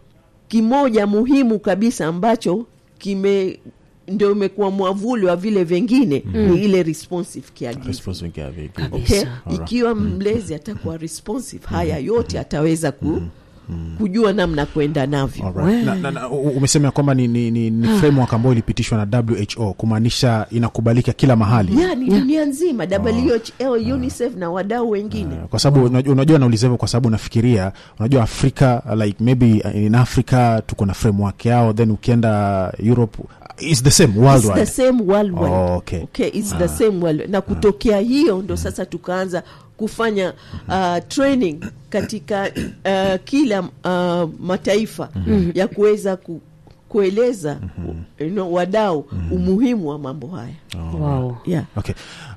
kimoja muhimu kabisa ambacho kime ndio imekuwa mwavuli wa vile vingine ni ile responsive caregiving. Responsible caregiving. Kabisa. Okay? Alright. ikiwa mlezi atakuwa responsive haya yote ataweza ku, kujua namna kwenda navyo Alright. Na, na, na, u- umesema ya kwamba ni, ni, ni, ni framework ambayo ilipitishwa na who kumaanisha inakubalika kila mahali yani dunia nzima WHO, UNICEF na wadau wengine kwa sababu unajua, unajua nauliza hivyo kwa sababu unafikiria unajua afrika like maybe uh, in africa tuko na framework yao then ukienda europe is the same It's the worldwide same worldwide. Oh, okay. Okay, it's the same world. na kutokea hiyo ndo sasa tukaanza kufanya uh, training katika uh, kila uh, mataifa ya kuweza ku, kueleza you know, wadau umuhimu wa mambo haya wow. yeah. okay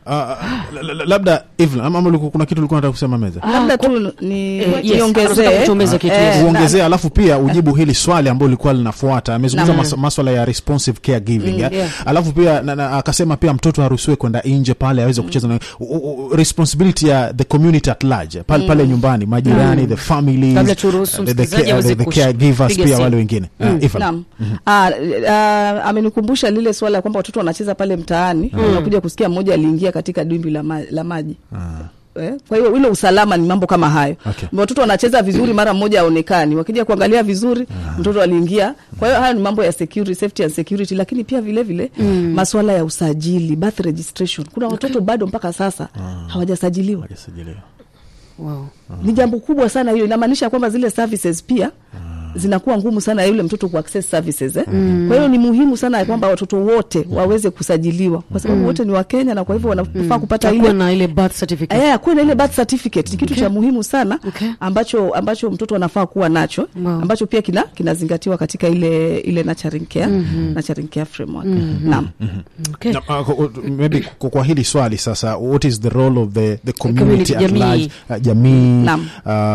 Ah, la- la- la- labda Evelyn, ama ama ulikuwa- kuna kitu ulikuwa nataka kusema meza labda tu ni Eh, yes, niongezee anataka kutuongeza kitu, Eh, yes. na- uongezea alafu pia ujibu hili swali ambalo lilikuwa linafuata amezungumza Naam. mas, maswala ya responsive caregiving eh. yeah. alafu pia na, na, akasema pia mtoto haruhusiwe kwenda nje pale aweze kucheza na u, u, u- responsibility ya the community at large pale, pale nyumbani majirani the families Kabla turuhusu the, the, msikilizaji care- aweze the, the kush- caregivers piga pia simu. wale wengine Ah, Evelyn. Naam. Ah, ah, amenikumbusha lile swala ya kwamba watoto wanacheza pale mtaani unakuja kusikia mmoja aliingia katika dimbwi la, ma, la maji Eh, kwa hiyo ile usalama ni mambo kama hayo Okay. watoto wanacheza vizuri mara mmoja aonekani wakija kuangalia vizuri mtoto aliingia kwa hiyo haya ni mambo ya security, safety and security lakini pia vile vile maswala ya usajili birth registration kuna watoto bado mpaka sasa hawajasajiliwa Hajasajiliwa. wow. ni jambo kubwa sana hiyo inamaanisha kwamba zile services pia zinakuwa ngumu sana ya yule mtoto kuaccess services eh? kwa hiyo ni muhimu sana ya kwamba watoto wote waweze kusajiliwa kwa sababu wote ni wakenya na kwa hivyo wanafaa kupata Takuwa ile na ile birth certificate Eh, kuwe na ile birth certificate ni kitu cha muhimu sana Okay. ambacho ambacho mtoto anafaa kuwa nacho Wow. ambacho pia kina kinazingatiwa katika ile ile nurturing care nurturing care framework naam okay. Na, uh, kwa- maybe kwa, kwa hili swali sasa what is the role of the, the community, community, at jamii. large uh, jamii Naam.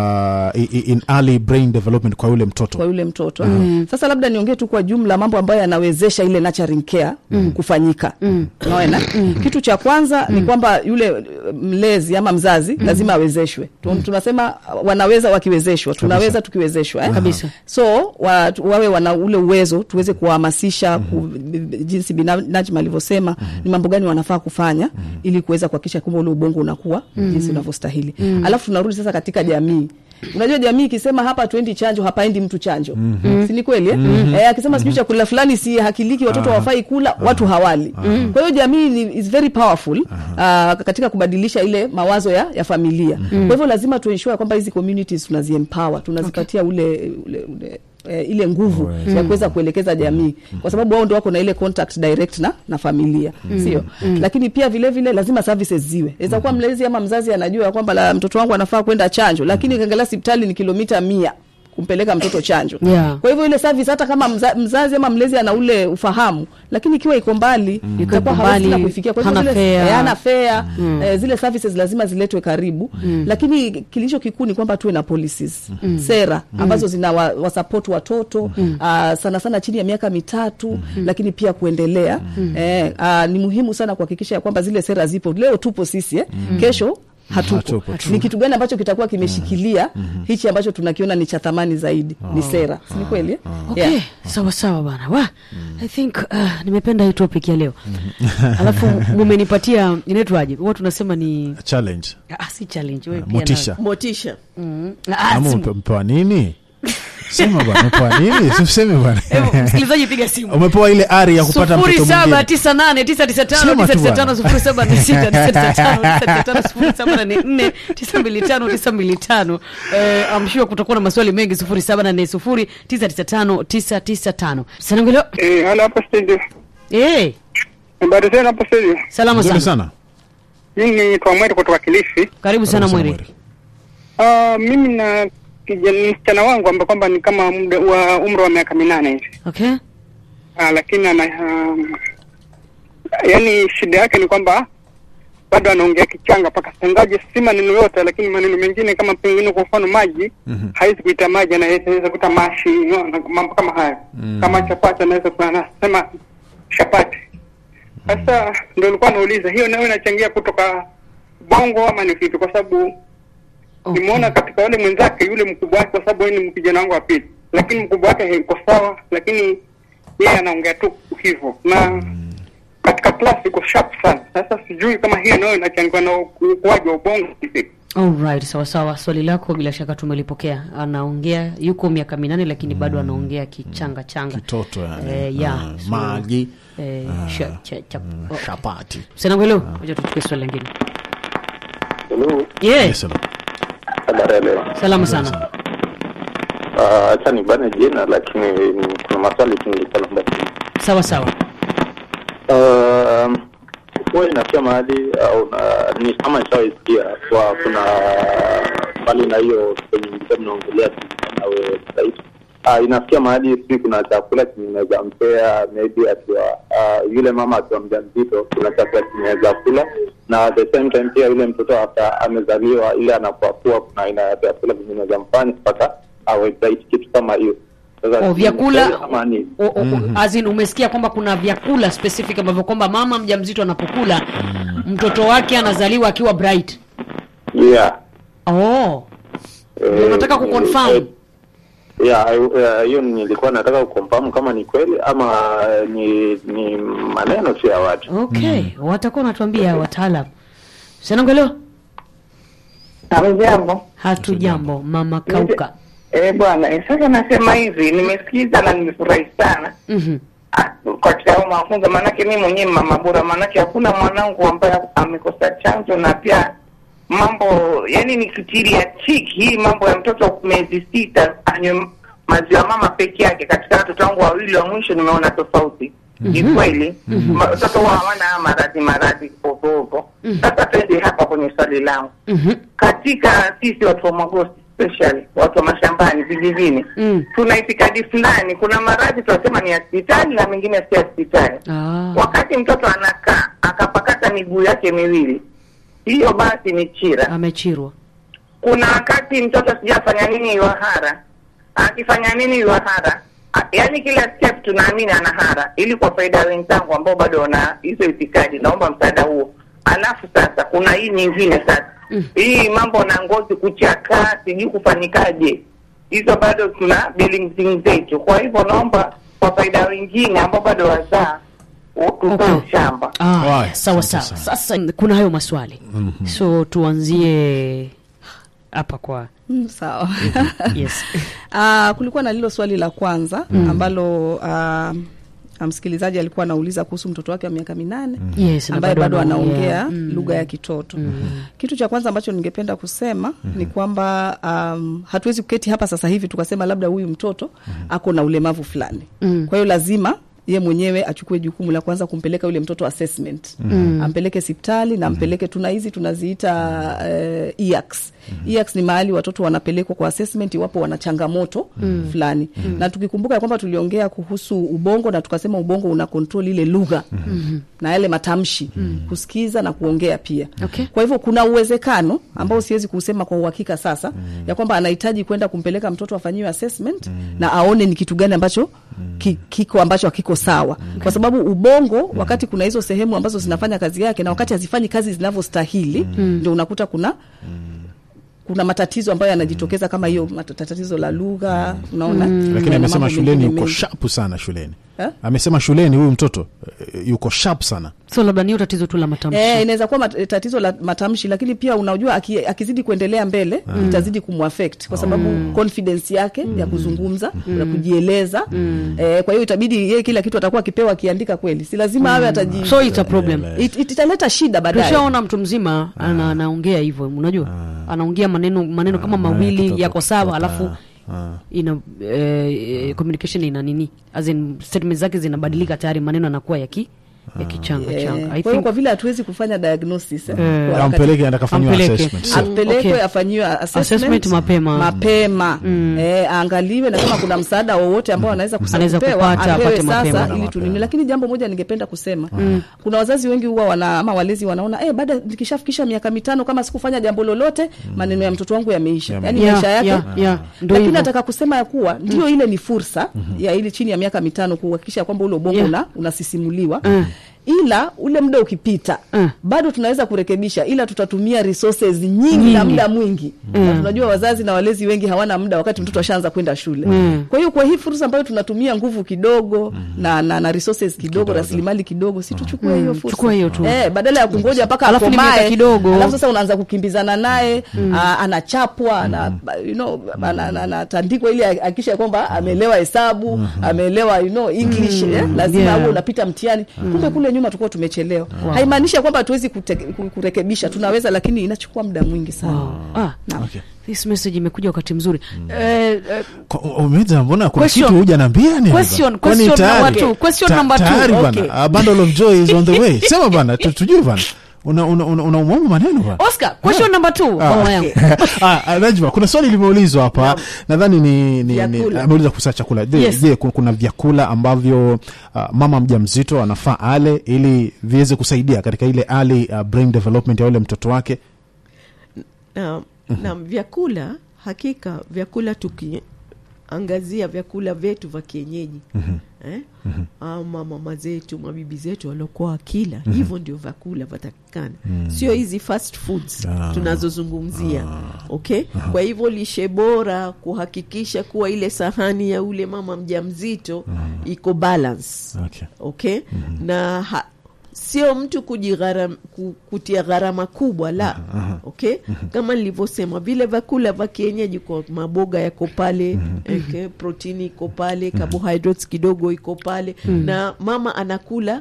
uh, i- i- in early brain development kwa yule mtoto kwa yule mtoto sasa labda niongee tu kwa jumla mambo ambayo yanawezesha ile nurturing care kufanyika unaona kitu cha kwanza ni kwamba yule uh, mlezi ama mzazi lazima awezeshwe Tu- tunasema uh, wanaweza wakiwezeshwa tunaweza tukiwezeshwa eh? Kabisa. so wa, tu- wawe wana ule uwezo tuweze kuwahamasisha ku, b- b- jinsi bina- Najma alivyosema ni mambo gani wanafaa kufanya ili kuweza kuhakikisha kwamba ule ubongo unakuwa jinsi unavyostahili alafu tunarudi sasa katika jamii unajua jamii ikisema hapa twendi chanjo hapaendi mtu chanjo si ni kweli eh? Eh, akisema sijui chakula fulani si hakiliki watoto hawafai kula watu hawali kwa hiyo jamii ni, is very powerful ah, katika kubadilisha ile mawazo ya, ya familia kwa hivyo lazima tuensure kwamba hizi communities tunaziempower tunazipatia ule, ule, ule eh, ile nguvu ya kuweza kuelekeza jamii kwa sababu wao ndo wako na ile contact direct na, na familia sio lakini pia vile vile lazima services ziwe inaweza kuwa mlezi ama mzazi anajua ya kwamba la mtoto wangu anafaa kwenda chanjo lakini ukiangalia hospitali ni kilomita mia kumpeleka mtoto chanjo Yeah. kwa hivyo ile service hata kama mza, mzazi ama mlezi ana ule ufahamu lakini ikiwa iko mbali itakuwa iko hawezi tena mbali, kuifikia kwa hivyo hana zile- fare. eh, hana fare eh, zile services lazima ziletwe karibu lakini kilicho kikuu ni kwamba tuwe na policies sera ambazo zina wa, wasupport watoto ah, sana sana chini ya miaka mitatu lakini pia kuendelea eh, ah, ni muhimu sana kuhakikisha ya kwamba zile sera zipo leo tupo sisi eh, kesho hatupo, Hatupo, true. ni kitu gani ambacho kitakuwa kimeshikilia hichi ambacho tunakiona ni cha thamani zaidi ni sera si ni kweli eh? okay Yeah. sawa sawa bana wa i think uh, nimependa hii topic ya leo alafu mumenipatia inaitwaje huwa tunasema ni challenge ah, si challenge wewe pia motisha motisha na- Mm. Ah, ama si- umepe- umepewa nini sema bwana umepewa nini useme bwana Hebu, msikilizaji piga simu umepewa ile ari ya kupata mtoto sufuri saba mwingine tisa nane tisa tisa tano Sema tisa tu tisa bwana. tano sufuri saba nne sita tisa tisa tano tisa tisa tano sufuri saba nane nne tisa mbili tano tisa mbili tano Eh, I'm sure kutakuwa na maswali mengi sufuri saba nane sufuri tisa tisa tano tisa tisa tano sanangelo Eh, halo hapo studio. eh Habari zenu hapo studio. salama nzuri sana sana Mimi ni Twamweri kutoka Kilifi. karibu sana Karibu mweri Mweri. Ah, mimi na kijana msichana wangu ambaye kwamba ni kama muda wa umri wa miaka minane hivi. okay Ah, lakini ana um, yani shida yake ni kwamba bado anaongea kichanga mpaka sangaje si maneno yote, lakini maneno mengine kama pengine kwa mfano maji Mhm. hawezi kuita maji, anaweza kuita mashi, unaona, mambo kama hayo. Kama chapati anaweza kuwa anasema chapati. Sasa ndio nilikuwa nauliza hiyo nayo inachangia kutoka bongo ama ni vipi? Kwa sababu Okay. nimeona katika wale mwenzake yule mkubwa wake, kwa sababu yeye ni kijana wangu wa pili, lakini mkubwa wake iko sawa, lakini yeye anaongea tu hivyo na katika class iko sharp sana. Sasa sijui kama hiyo nayo inachangiwa na ukuaji wa ubongo kivipi. Alright, sawa sawa. Swali lako bila shaka tumelipokea. Anaongea yuko miaka minane lakini bado anaongea kichanga changa. kitoto yani. Eh, yeah. Ah, So, maji Eh, Ah, sha- cha- cha- oh. chapati Sanangelo, ngoja tuchukue swali lingine. Hello, Yeah, Yes, hello. habari ya leo. salama sana. Ah, Acha nibane jina, lakini mm, kuna maswali tu nilikuwa naomba kuuliza. Sawa sawa. Um, huwa inafikia mahali au na ni kama nishawaisikia kwa kuna mbali na hiyo kwenye mlikuwa mnaongelea nawe zaidi uh, inafikia mahali sijui kuna chakula chenye inaweza mpea maybe akiwa uh, yule mama akiwa mjamzito kuna chakula chenye inaweza kula na at the same time pia yule mtoto hata amezaliwa ile anapoakua kuna aina ya vyakula vyenye inaweza mfanya mpaka awe bright kitu kama hiyo Sasa O, sijui vyakula ni ama ni o, o, as in umesikia kwamba kuna vyakula specific ambavyo kwamba mama mjamzito anapokula mtoto wake anazaliwa akiwa bright yeah oh Eh, ndio unataka kuconfirm eh, yeah, eh, hiyo nilikuwa nataka kuconfirm kama ni kweli ama eh, ni ni maneno tu ya watu okay watakuwa wanatuambia wataalam sanangelo Hamjambo. hatu jambo mama kauka Eh, bwana, eh, sasa nasema hivi, nimesikiza na nimefurahi sana Mhm. Ah, katika hayo mafunzo, maanake mi mwenyewe mama bora, maanake hakuna mwanangu ambaye amekosa chanzo, na pia mambo yani ni kitiri ya chiki hii mambo ya mtoto miezi sita anywe maziwa mama peke yake. Katika watoto wangu wawili wa mwisho nimeona tofauti. Ni kweli Ma- watoto huwa hawana haya maradhi maradhi ovovo. Sasa twende hapa kwenye swali langu Mhm. katika sisi watu wa Magosti especially watu wa mashambani vijijini Mm. tuna itikadi fulani. Kuna maradhi tunasema ni ya hospitali na mengine si ya hospitali. Ah. Wakati mtoto anakaa akapakata miguu yake miwili, hiyo basi ni chira. amechirwa Kuna wakati mtoto sijafanya nini yuahara, akifanya nini yuahara, A- yaani kila step tunaamini ana hara, ili kwa faida ya wenzangu ambao bado wana hizo itikadi, naomba msaada huo. Alafu sasa kuna hii nyingine sasa Mm. hii mambo na ngozi kuchakaa, sijui kufanyikaje, hizo bado tuna dealing zetu. Kwa hivyo naomba kwa faida ya wengine ambao bado wazaa tutoe Okay. shamba. Ah, Haya, sawa asante sawa. sana. Sasa kuna hayo maswali so tuanzie hapa kwa Mm, sawa yes Ah, kulikuwa na lilo swali la kwanza ambalo ah, msikilizaji alikuwa anauliza kuhusu mtoto wake wa miaka minane yes na ambaye bado anaongea. anaongea Mm. lugha ya kitoto kitu cha kwanza ambacho ningependa kusema ni kwamba um, hatuwezi kuketi hapa sasa hivi tukasema labda huyu mtoto ako na ulemavu fulani Mm. kwa hiyo lazima ye mwenyewe achukue jukumu la kwanza kumpeleka yule mtoto assessment mm. ampeleke sipitali na ampeleke tuna hizi tunaziita uh, EACS. EACS ni mahali watoto wanapelekwa kwa assessment iwapo wana changamoto fulani na tukikumbuka ya kwamba tuliongea kuhusu ubongo na tukasema ubongo una control ile lugha na yale matamshi kusikiza na kuongea pia Okay. kwa hivyo kuna uwezekano ambao siwezi kusema kwa uhakika sasa ya kwamba anahitaji kwenda kumpeleka mtoto afanyiwe assessment na aone ni kitu gani ambacho ki, kiko ambacho hakiko sawa kwa sababu ubongo wakati kuna hizo sehemu ambazo zinafanya kazi yake na wakati hazifanyi kazi zinavyostahili ndio unakuta kuna kuna matatizo ambayo yanajitokeza kama hiyo mat- tatizo la lugha unaona lakini Na amesema mambo shuleni mengine yuko mengi. sharp sana shuleni Eh? amesema shuleni huyu mtoto eh, yuko sharp sana so labda niyo tatizo tu la matamshi Eh, inaweza kuwa mat, tatizo la matamshi lakini pia unajua aki, akizidi kuendelea mbele itazidi kumwaffect kwa sababu confidence yake ya kuzungumza ya kujieleza eh, kwa hiyo itabidi yeye kila kitu atakuwa akipewa akiandika kweli si lazima awe ataji so it's a problem it, it, italeta shida baadaye tushaona mtu mzima ana, anaongea hivyo unajua anaongea maneno maneno kama maneno mawili kitoto, yako sawa kitoto, alafu ah. ina eh, communication ina nini as in statement zake zinabadilika tayari maneno yanakuwa yaki yakichanga Eh, changa I kwa hiyo think kwa vile hatuwezi kufanya diagnosis eh, kwa Eh. wakati- ampeleke enda kafanyiwa Ampeleke. assessment Ah, Sio. apelekwe Okay. afanyiwe assessment, Assessment mapema. mapema eh, aangaliwe na kama kuna msaada wowote ambao anaweza kusa- Anaweza kupewa, kupata, apewe apate mapema. sasa Mapema. ili tunini lakini jambo moja ningependa kusema kuna wazazi wengi huwa wana ama walezi wanaona eh, baada nikishafikisha miaka mitano kama sikufanya jambo lolote maneno ya mtoto wangu yameisha Yame- yani Yeah, maisha yake yeah, yeah. Ndio lakini hivyo. nataka kusema ya kuwa ndio ile ni fursa ya ili chini ya miaka mitano kuhakikisha kwamba ule ubongo Yeah. una, unasisimuliwa Mm. ila ule muda ukipita Mm. bado tunaweza kurekebisha ila tutatumia resources nyingi, Nyingi. na muda mwingi na tunajua wazazi na walezi wengi hawana muda wakati mtoto ashaanza kwenda shule Mm. kwa hiyo kwa hii fursa ambayo tunatumia nguvu kidogo na, na, na resources kidogo, rasilimali kidogo si tuchukue hiyo fursa Chukua hiyo tu. eh, badala ya kungoja mpaka Alafu ni akomae miaka kidogo. alafu sasa unaanza kukimbizana naye ah, anachapwa ana, you know, ana- ana- anatandikwa ili akisha kwamba ameelewa hesabu ameelewa you know, English eh, lazima Yeah. awe unapita mtihani kumbe kule nyuma tulikuwa tumechelewa haimaanishi ya kwamba hatuwezi kute- ku- kurekebisha tunaweza lakini inachukua muda mwingi sana Wow. Ah, Okay. this message imekuja wakati mzuri eh, eh, Kwa- umeuliza mbona kuna Question. kitu huja nambia ni Question, hapa? Kwani question tayari? number two, question Ta- number two, tayari okay. bana a bundle of joy is on the way sema bana tu- tujue bana una una una, una umaumu maneno bwana. oscar question number two mama yangu Ah, ah, Najma, kuna swali limeulizwa hapa nadhani ni, ni, ni Vyakula. ameuliza kuhusu chakula je, Yes. je ku- kuna vyakula ambavyo ah, mama mjamzito anafaa ale ili viweze kusaidia katika ile early ah, brain development ya ule mtoto wake na, na vyakula hakika vyakula tukiangazia vyakula vyetu vya kienyeji eh? ama mama zetu mabibi zetu waliokuwa wakila hivyo ndio vyakula vatakikana sio hizi fast foods Ah. tunazozungumzia okay kwa hivyo lishe bora kuhakikisha kuwa ile sahani ya ule mama mjamzito iko balance okay. okay na ha, sio mtu kujigharam, ku, kutia gharama kubwa la okay kama nilivyosema vile vyakula vya kienyeji kwa maboga yako pale okay, protini iko pale carbohydrates kidogo iko pale na mama anakula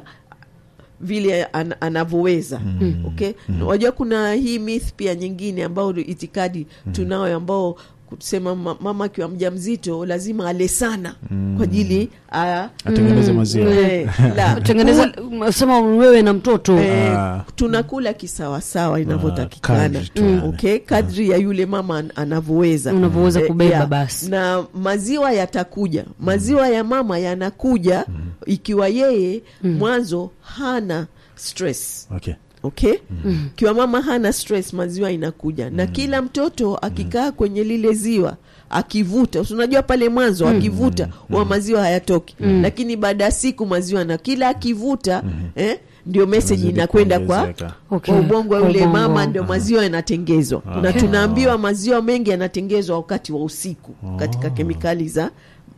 vile an, anavyoweza okay wajua kuna hii myth pia nyingine ambayo itikadi tunayo ambao kusema ma- mama akiwa mja mzito lazima ale sana kwa ajili a- atengeneze maziwa Eh, la, tengeneza sema wewe na mtoto Eh, Ah. tunakula kisawasawa inavyotakikana kadri tu, yani. okay kadri ya yule mama an- anavyoweza Unavyoweza Eh, kubeba yeah. basi. na maziwa yatakuja maziwa ya mama yanakuja ikiwa yeye mwanzo hana stress okay. okay kiwa mama hana stress maziwa inakuja na kila mtoto akikaa kwenye lile ziwa akivuta si unajua pale mwanzo akivuta wa maziwa hayatoki lakini baada ya siku maziwa na kila akivuta eh, ndio meseji Inazidi inakwenda kwa kuongezeka. Okay. kwa ubongo wa Kwa yule ubongo. mama ndio maziwa yanatengezwa na tunaambiwa maziwa mengi yanatengezwa wakati wa usiku katika kemikali za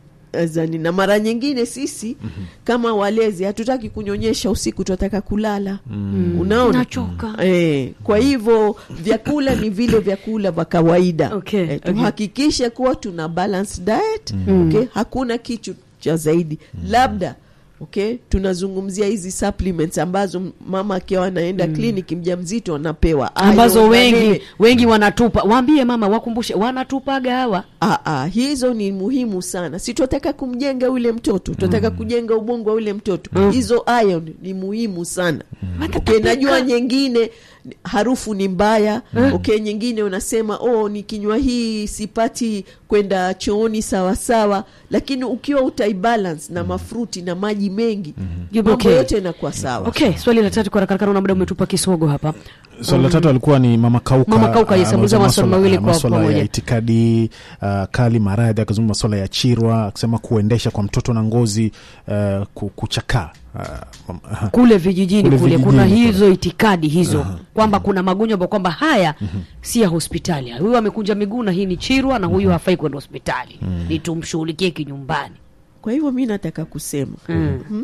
zani na mara nyingine sisi kama walezi hatutaki kunyonyesha usiku tunataka kulala unaona Nachoka. Eh, kwa hivyo vyakula ni vile vyakula vya kawaida Okay, eh, okay. tuhakikishe kuwa tuna balanced diet okay? hakuna kitu cha zaidi labda okay tunazungumzia hizi supplements ambazo m- mama akiwa anaenda kliniki mja mzito anapewa ambazo Iron na wengi nini. wengi wanatupa waambie mama wakumbushe wanatupaga hawa Ah, ah, hizo ni muhimu sana si tunataka kumjenga yule mtoto tunataka kujenga ubongo wa yule mtoto hizo iron ni muhimu sana okay, najua nyingine harufu ni mbaya okay nyingine unasema oh nikinywa hii sipati kwenda chooni sawasawa lakini ukiwa utaibalance na mafruti na maji mengi mambo Okay. yote inakuwa sawa okay swali la tatu kwa haraka na muda umetupa kisogo hapa swali la tatu alikuwa ni mama kauka Mama Kauka, yes, ah, ameuliza ameuliza maswali mawili kwa maswala pamoja. ya itikadi uh, kali maradhi akazungumza maswala ya chirwa akisema kuendesha kwa mtoto na ngozi uh, ku- kuchakaa uh, uh, kule vijijini Kule kule, vijijini kuna kule. hizo itikadi hizo kwamba kuna magonjwa ambayo kwamba haya si ya hospitali huyu amekunja miguu na hii ni chirwa na huyu hafai kwenda hospitali ni tumshughulikie kinyumbani kwa hivyo mi nataka kusema Mm. Mhm.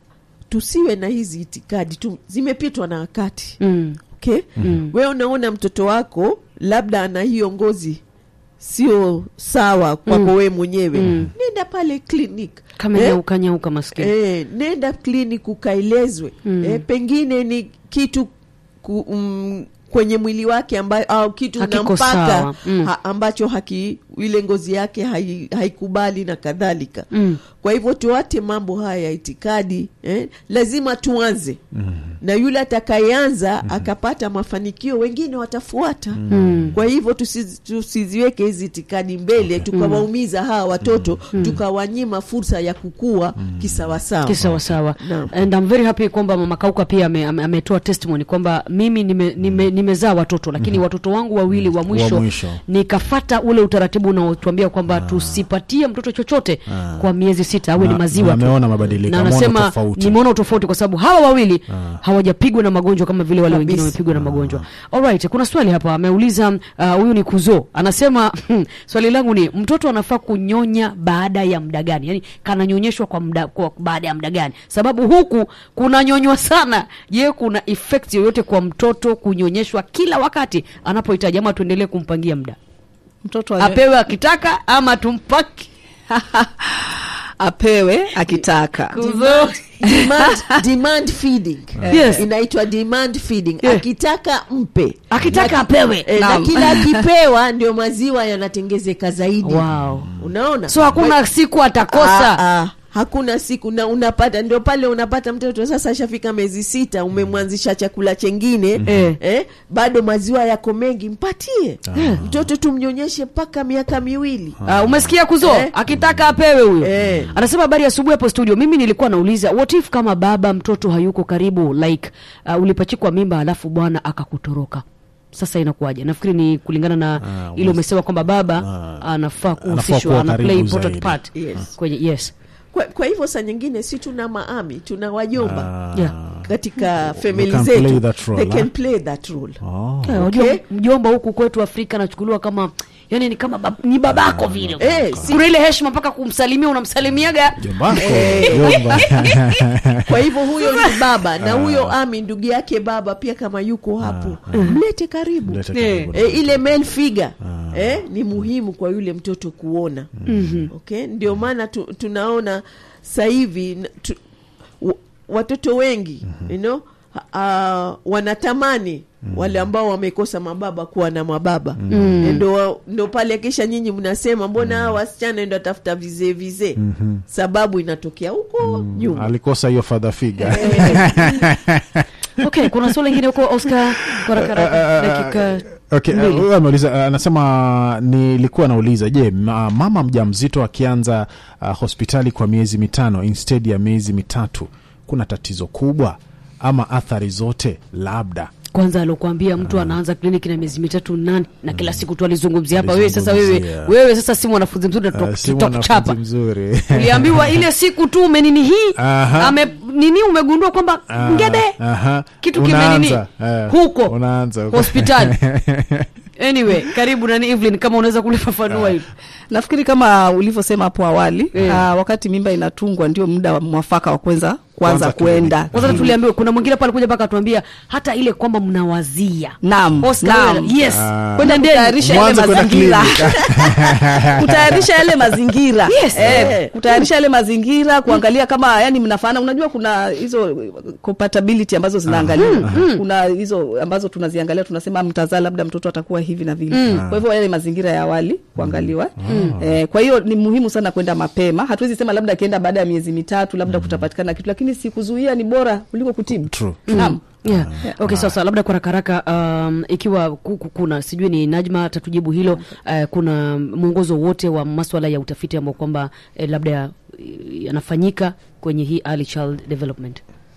tusiwe na hizi itikadi tu zimepitwa na wakati mm. okay we unaona mtoto wako labda ana hiyo ngozi sio sawa kwako we mwenyewe nenda pale clinic kama Eh? nyauka nyauka maskini Eh, nenda clinic ukaelezwe eh, pengine ni kitu ku, um, kwenye mwili wake ambayo au kitu Hakiko unampaka sawa. Mm. ha, ambacho haki ile ngozi yake hai- haikubali na kadhalika Mm. kwa hivyo tuate mambo haya ya itikadi eh? lazima tuanze na yule atakayeanza akapata mafanikio wengine watafuata kwa hivyo tusi- tusiziweke hizi itikadi mbele tukawaumiza hawa watoto tukawanyima fursa ya kukua kisawasawa kisawasawa Naam. and I'm very happy kwamba mama kauka pia ame- ame- ametoa testimony kwamba mimi nimezaa nime, nimezaa watoto lakini watoto wangu wawili wa mwisho, mwisho. nikafata ule utaratibu unaotuambia kwamba tusipatie mtoto chochote kwa miezi sita awe ni Na- maziwa na tu. ameona mabadiliko, na ameona anasema tofauti. nimeona utofauti kwa sababu hawa wawili hawajapigwa na magonjwa kama vile wale wengine Kabisa. wamepigwa na magonjwa alright kuna swali hapa ameuliza uh, huyu ni kuzo anasema swali langu ni mtoto anafaa kunyonya baada ya muda gani yani kananyonyeshwa kwa muda kwa baada ya muda gani sababu huku kunanyonywa sana je kuna effect yoyote kwa mtoto kunyonyeshwa kila wakati anapohitaji ama tuendelee kumpangia muda mtoto anyo- apewe akitaka ama tumpaki apewe akitaka kuzo demand, demand feeding Yes. inaitwa demand feeding Yeah. akitaka mpe akitaka apewe e, na Naam. kila akipewa ndio maziwa yanatengezeka zaidi wow. unaona so hakuna siku atakosa Ah, ah, hakuna siku na unapata ndio pale unapata mtoto sasa ashafika miezi sita umemwanzisha chakula chengine Eh. eh, bado maziwa yako mengi mpatie mtoto tumnyonyeshe mpaka miaka miwili Uh, umesikia kuzo Eh. akitaka apewe huyo Eh. anasema habari ya asubuhi hapo studio mimi nilikuwa nauliza what if kama baba mtoto hayuko karibu like uh, ulipachikwa mimba alafu bwana akakutoroka sasa inakuwaje nafikiri ni kulingana na Ah, ile umesema kwamba baba Ah. anafaa kuwa kuhusishwa ana karibu play important zaidi. part Yes. kwenye yes kwa, kwa hivyo saa nyingine si tuna maami tuna wajomba Ah. Yeah. katika famili can play zetu that role, they huh? can play that role Oh. Eh, unajua mjomba huku kwetu afrika anachukuliwa kama yani ni kama bab, ni babako vile Eh, si- kuna ile heshima mpaka kumsalimia unamsalimiaga Jombako, jomba. kwa hivyo huyo ni baba na huyo ami ndugu yake baba pia kama yuko hapo mlete karibu Mlete Eh. karibu. e, ile male figure eh, ni muhimu kwa yule mtoto kuona okay? ndio maana tu, tunaona sasa hivi n- tu, w- watoto wengi you know, uh, wanatamani wale ambao wamekosa mababa kuwa na mababa ndo, wa- ndo pale kisha nyinyi mnasema mbona hawa wasichana ndo atafuta vizee vizee sababu inatokea huko nyuma alikosa hiyo father figure okay kuna swali lingine huko oscar kwa haraka haraka, dakika Okay, mbili. uh, huyu ameuliza uh, anasema nilikuwa nauliza je ma, mama mja mzito akianza uh, hospitali kwa miezi mitano instead ya miezi mitatu kuna tatizo kubwa ama athari zote labda kwanza alokuambia mtu anaanza kliniki na miezi mitatu nani na kila siku tu alizungumzia hapa wewe sasa wewe Alizungumzia. wewe sasa si mwanafunzi mzuri na Uh, tuta- si tutakuchapa mwanafunzi mzuri uliambiwa ile siku tu umenini hii Aha. ame nini umegundua kwamba Ah, ngede aha. kitu Unaanza, kimenini eh, huko unaanza huko. hospitali anyway karibu nani Evelyn kama unaweza kulifafanua hili nafikiri kama ulivyosema hapo awali Eh. ah, wakati mimba inatungwa ndio muda wa mwafaka wa kwanza kwanza Kwanza kwenda kwanza tuliambiwa kuna mwingine pale kuja mpaka atuambia hata ile kwamba mnawazia Naam, Oscar, naam. wewe- yes Ah. kwenda Nendeni. kutayarisha yale Mwanzo kwenda mazingira clinic. kutayarisha yale mazingira Yes. eh, kutayarisha yale mazingira kuangalia kama yani mnafanana unajua kuna hizo compatibility ambazo zinaangaliwa kuna hizo ambazo tunaziangalia tunasema mtazaa labda mtoto atakuwa hivi na vile kwa hivyo yale mazingira ya awali kuangaliwa eh, kwa hiyo ni muhimu sana kwenda mapema hatuwezi sema labda akienda baada ya miezi mitatu labda kutapatikana kitu lakini si kuzuia ni bora kuliko kutibu True. naam Yeah. Okay, sasa labda kwa haraka um, ikiwa ku- ku- kuna sijui ni Najma atatujibu hilo uh, kuna mwongozo wote wa maswala ya utafiti ambao kwamba eh, labda eh, yanafanyika kwenye hii early child development.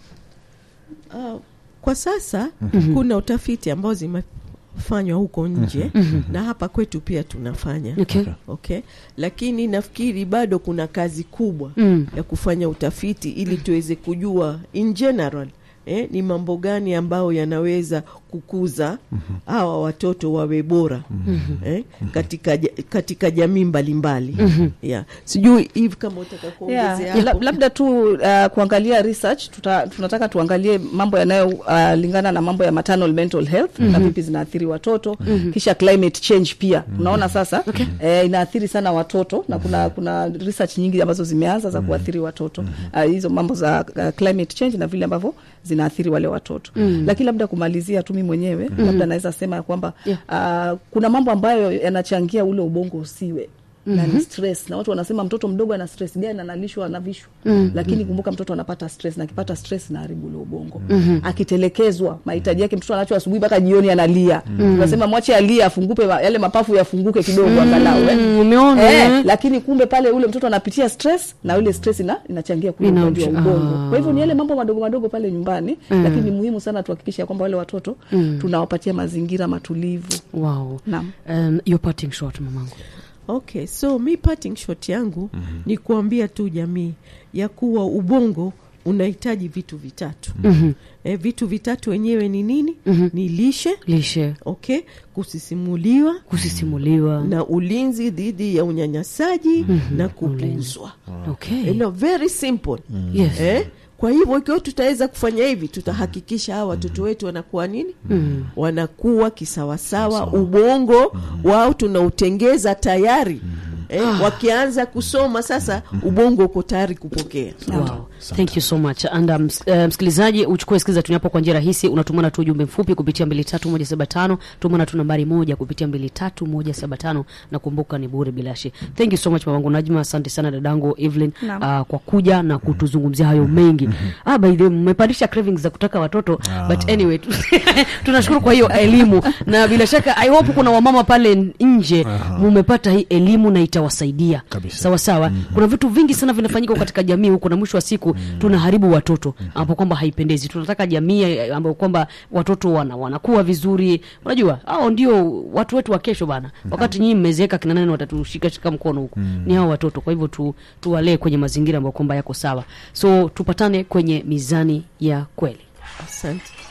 Uh, kwa sasa kuna utafiti ambao zimefanywa huko nje na hapa kwetu pia tunafanya Okay. okay lakini nafikiri bado kuna kazi kubwa Mm. ya kufanya utafiti ili tuweze kujua in general eh, ni mambo gani ambayo yanaweza kukuza hawa watoto wawe bora eh, katika, ja- katika jamii mbalimbali yeah. sijui hivi kama utaka kuongezea Yeah. La- hapo. labda tu uh, kuangalia research tuta, tunataka tuangalie mambo yanayolingana uh, lingana na mambo ya maternal mental health na vipi zinaathiri watoto kisha climate change pia unaona sasa eh, inaathiri sana watoto na kuna kuna research nyingi ambazo zimeanza za kuathiri watoto uh, hizo mambo za uh, climate change na vile ambavyo zinaathiri wale watoto lakini labda kumalizia tu mimi mwenyewe labda naweza sema ya kwamba uh, kuna mambo ambayo yanachangia ule ubongo usiwe na ni stress na watu wanasema mtoto mdogo ana stress gani analishwa anavishwa lakini kumbuka mtoto anapata stress na akipata stress naharibu ule ubongo akitelekezwa mahitaji yake mtoto anacho asubuhi mpaka jioni analia unasema mwache alie afungupe ma- yale mapafu yafunguke kidogo angalau eh. Mm, umeona, eh, eh? lakini kumbe pale ule mtoto anapitia stress na ule stress ina, inachangia kule Ina- ugonjwa wa ubongo ah. kwa hivyo ni yale mambo madogo madogo pale nyumbani lakini ni muhimu sana tuhakikishe ya kwamba wale watoto tunawapatia mazingira matulivu Wow. Naam. Um, your parting shot mamangu. okay so mi parting shot yangu mm-hmm. ni kuambia tu jamii ya kuwa ubongo unahitaji vitu vitatu mm-hmm. e, vitu vitatu wenyewe ni nini mm-hmm. ni lishe Lishe, okay kusisimuliwa kusisimuliwa. na ulinzi dhidi ya unyanyasaji mm-hmm. na kupuzwa Okay. you know, very simple Yes. eh? kwa hivyo ikiwa tutaweza kufanya hivi tutahakikisha hawa watoto wetu wanakuwa nini mm. wanakuwa kisawasawa ubongo wao tunautengeza tayari eh, wakianza kusoma sasa ubongo uko tayari kupokea Wow. thank you so much and um, ms- eh, msikilizaji uchukue skiza tuniapo kwa njia rahisi unatumana tu ujumbe mfupi kupitia mbili tatu moja saba tano tumana tu nambari moja kupitia mbili tatu moja saba tano na kumbuka ni bure bilashi thank you so much mamangu najma asante sana dadangu evelyn Naam. uh, kwa kuja na kutuzungumzia hayo mengi ah, by the way mmepandisha cravings za kutaka watoto but anyway tu- tunashukuru kwa hiyo elimu na bila shaka i hope kuna wamama pale nje mumepata hii elimu na itawasaidia Kabisa. sawa sawa kuna vitu vingi sana vinafanyika katika jamii huko na mwisho wa siku tunaharibu watoto ambapo kwamba haipendezi tunataka jamii eh, ambayo kwamba watoto wana, wanakuwa vizuri unajua hao ndio watu wetu wa kesho bana wakati nyinyi mmezeeka kina nani watatushika shika mkono huko ni hao watoto kwa hivyo tu, tuwalee kwenye mazingira ambayo kwamba yako sawa so tupatane kwenye mizani ya kweli asante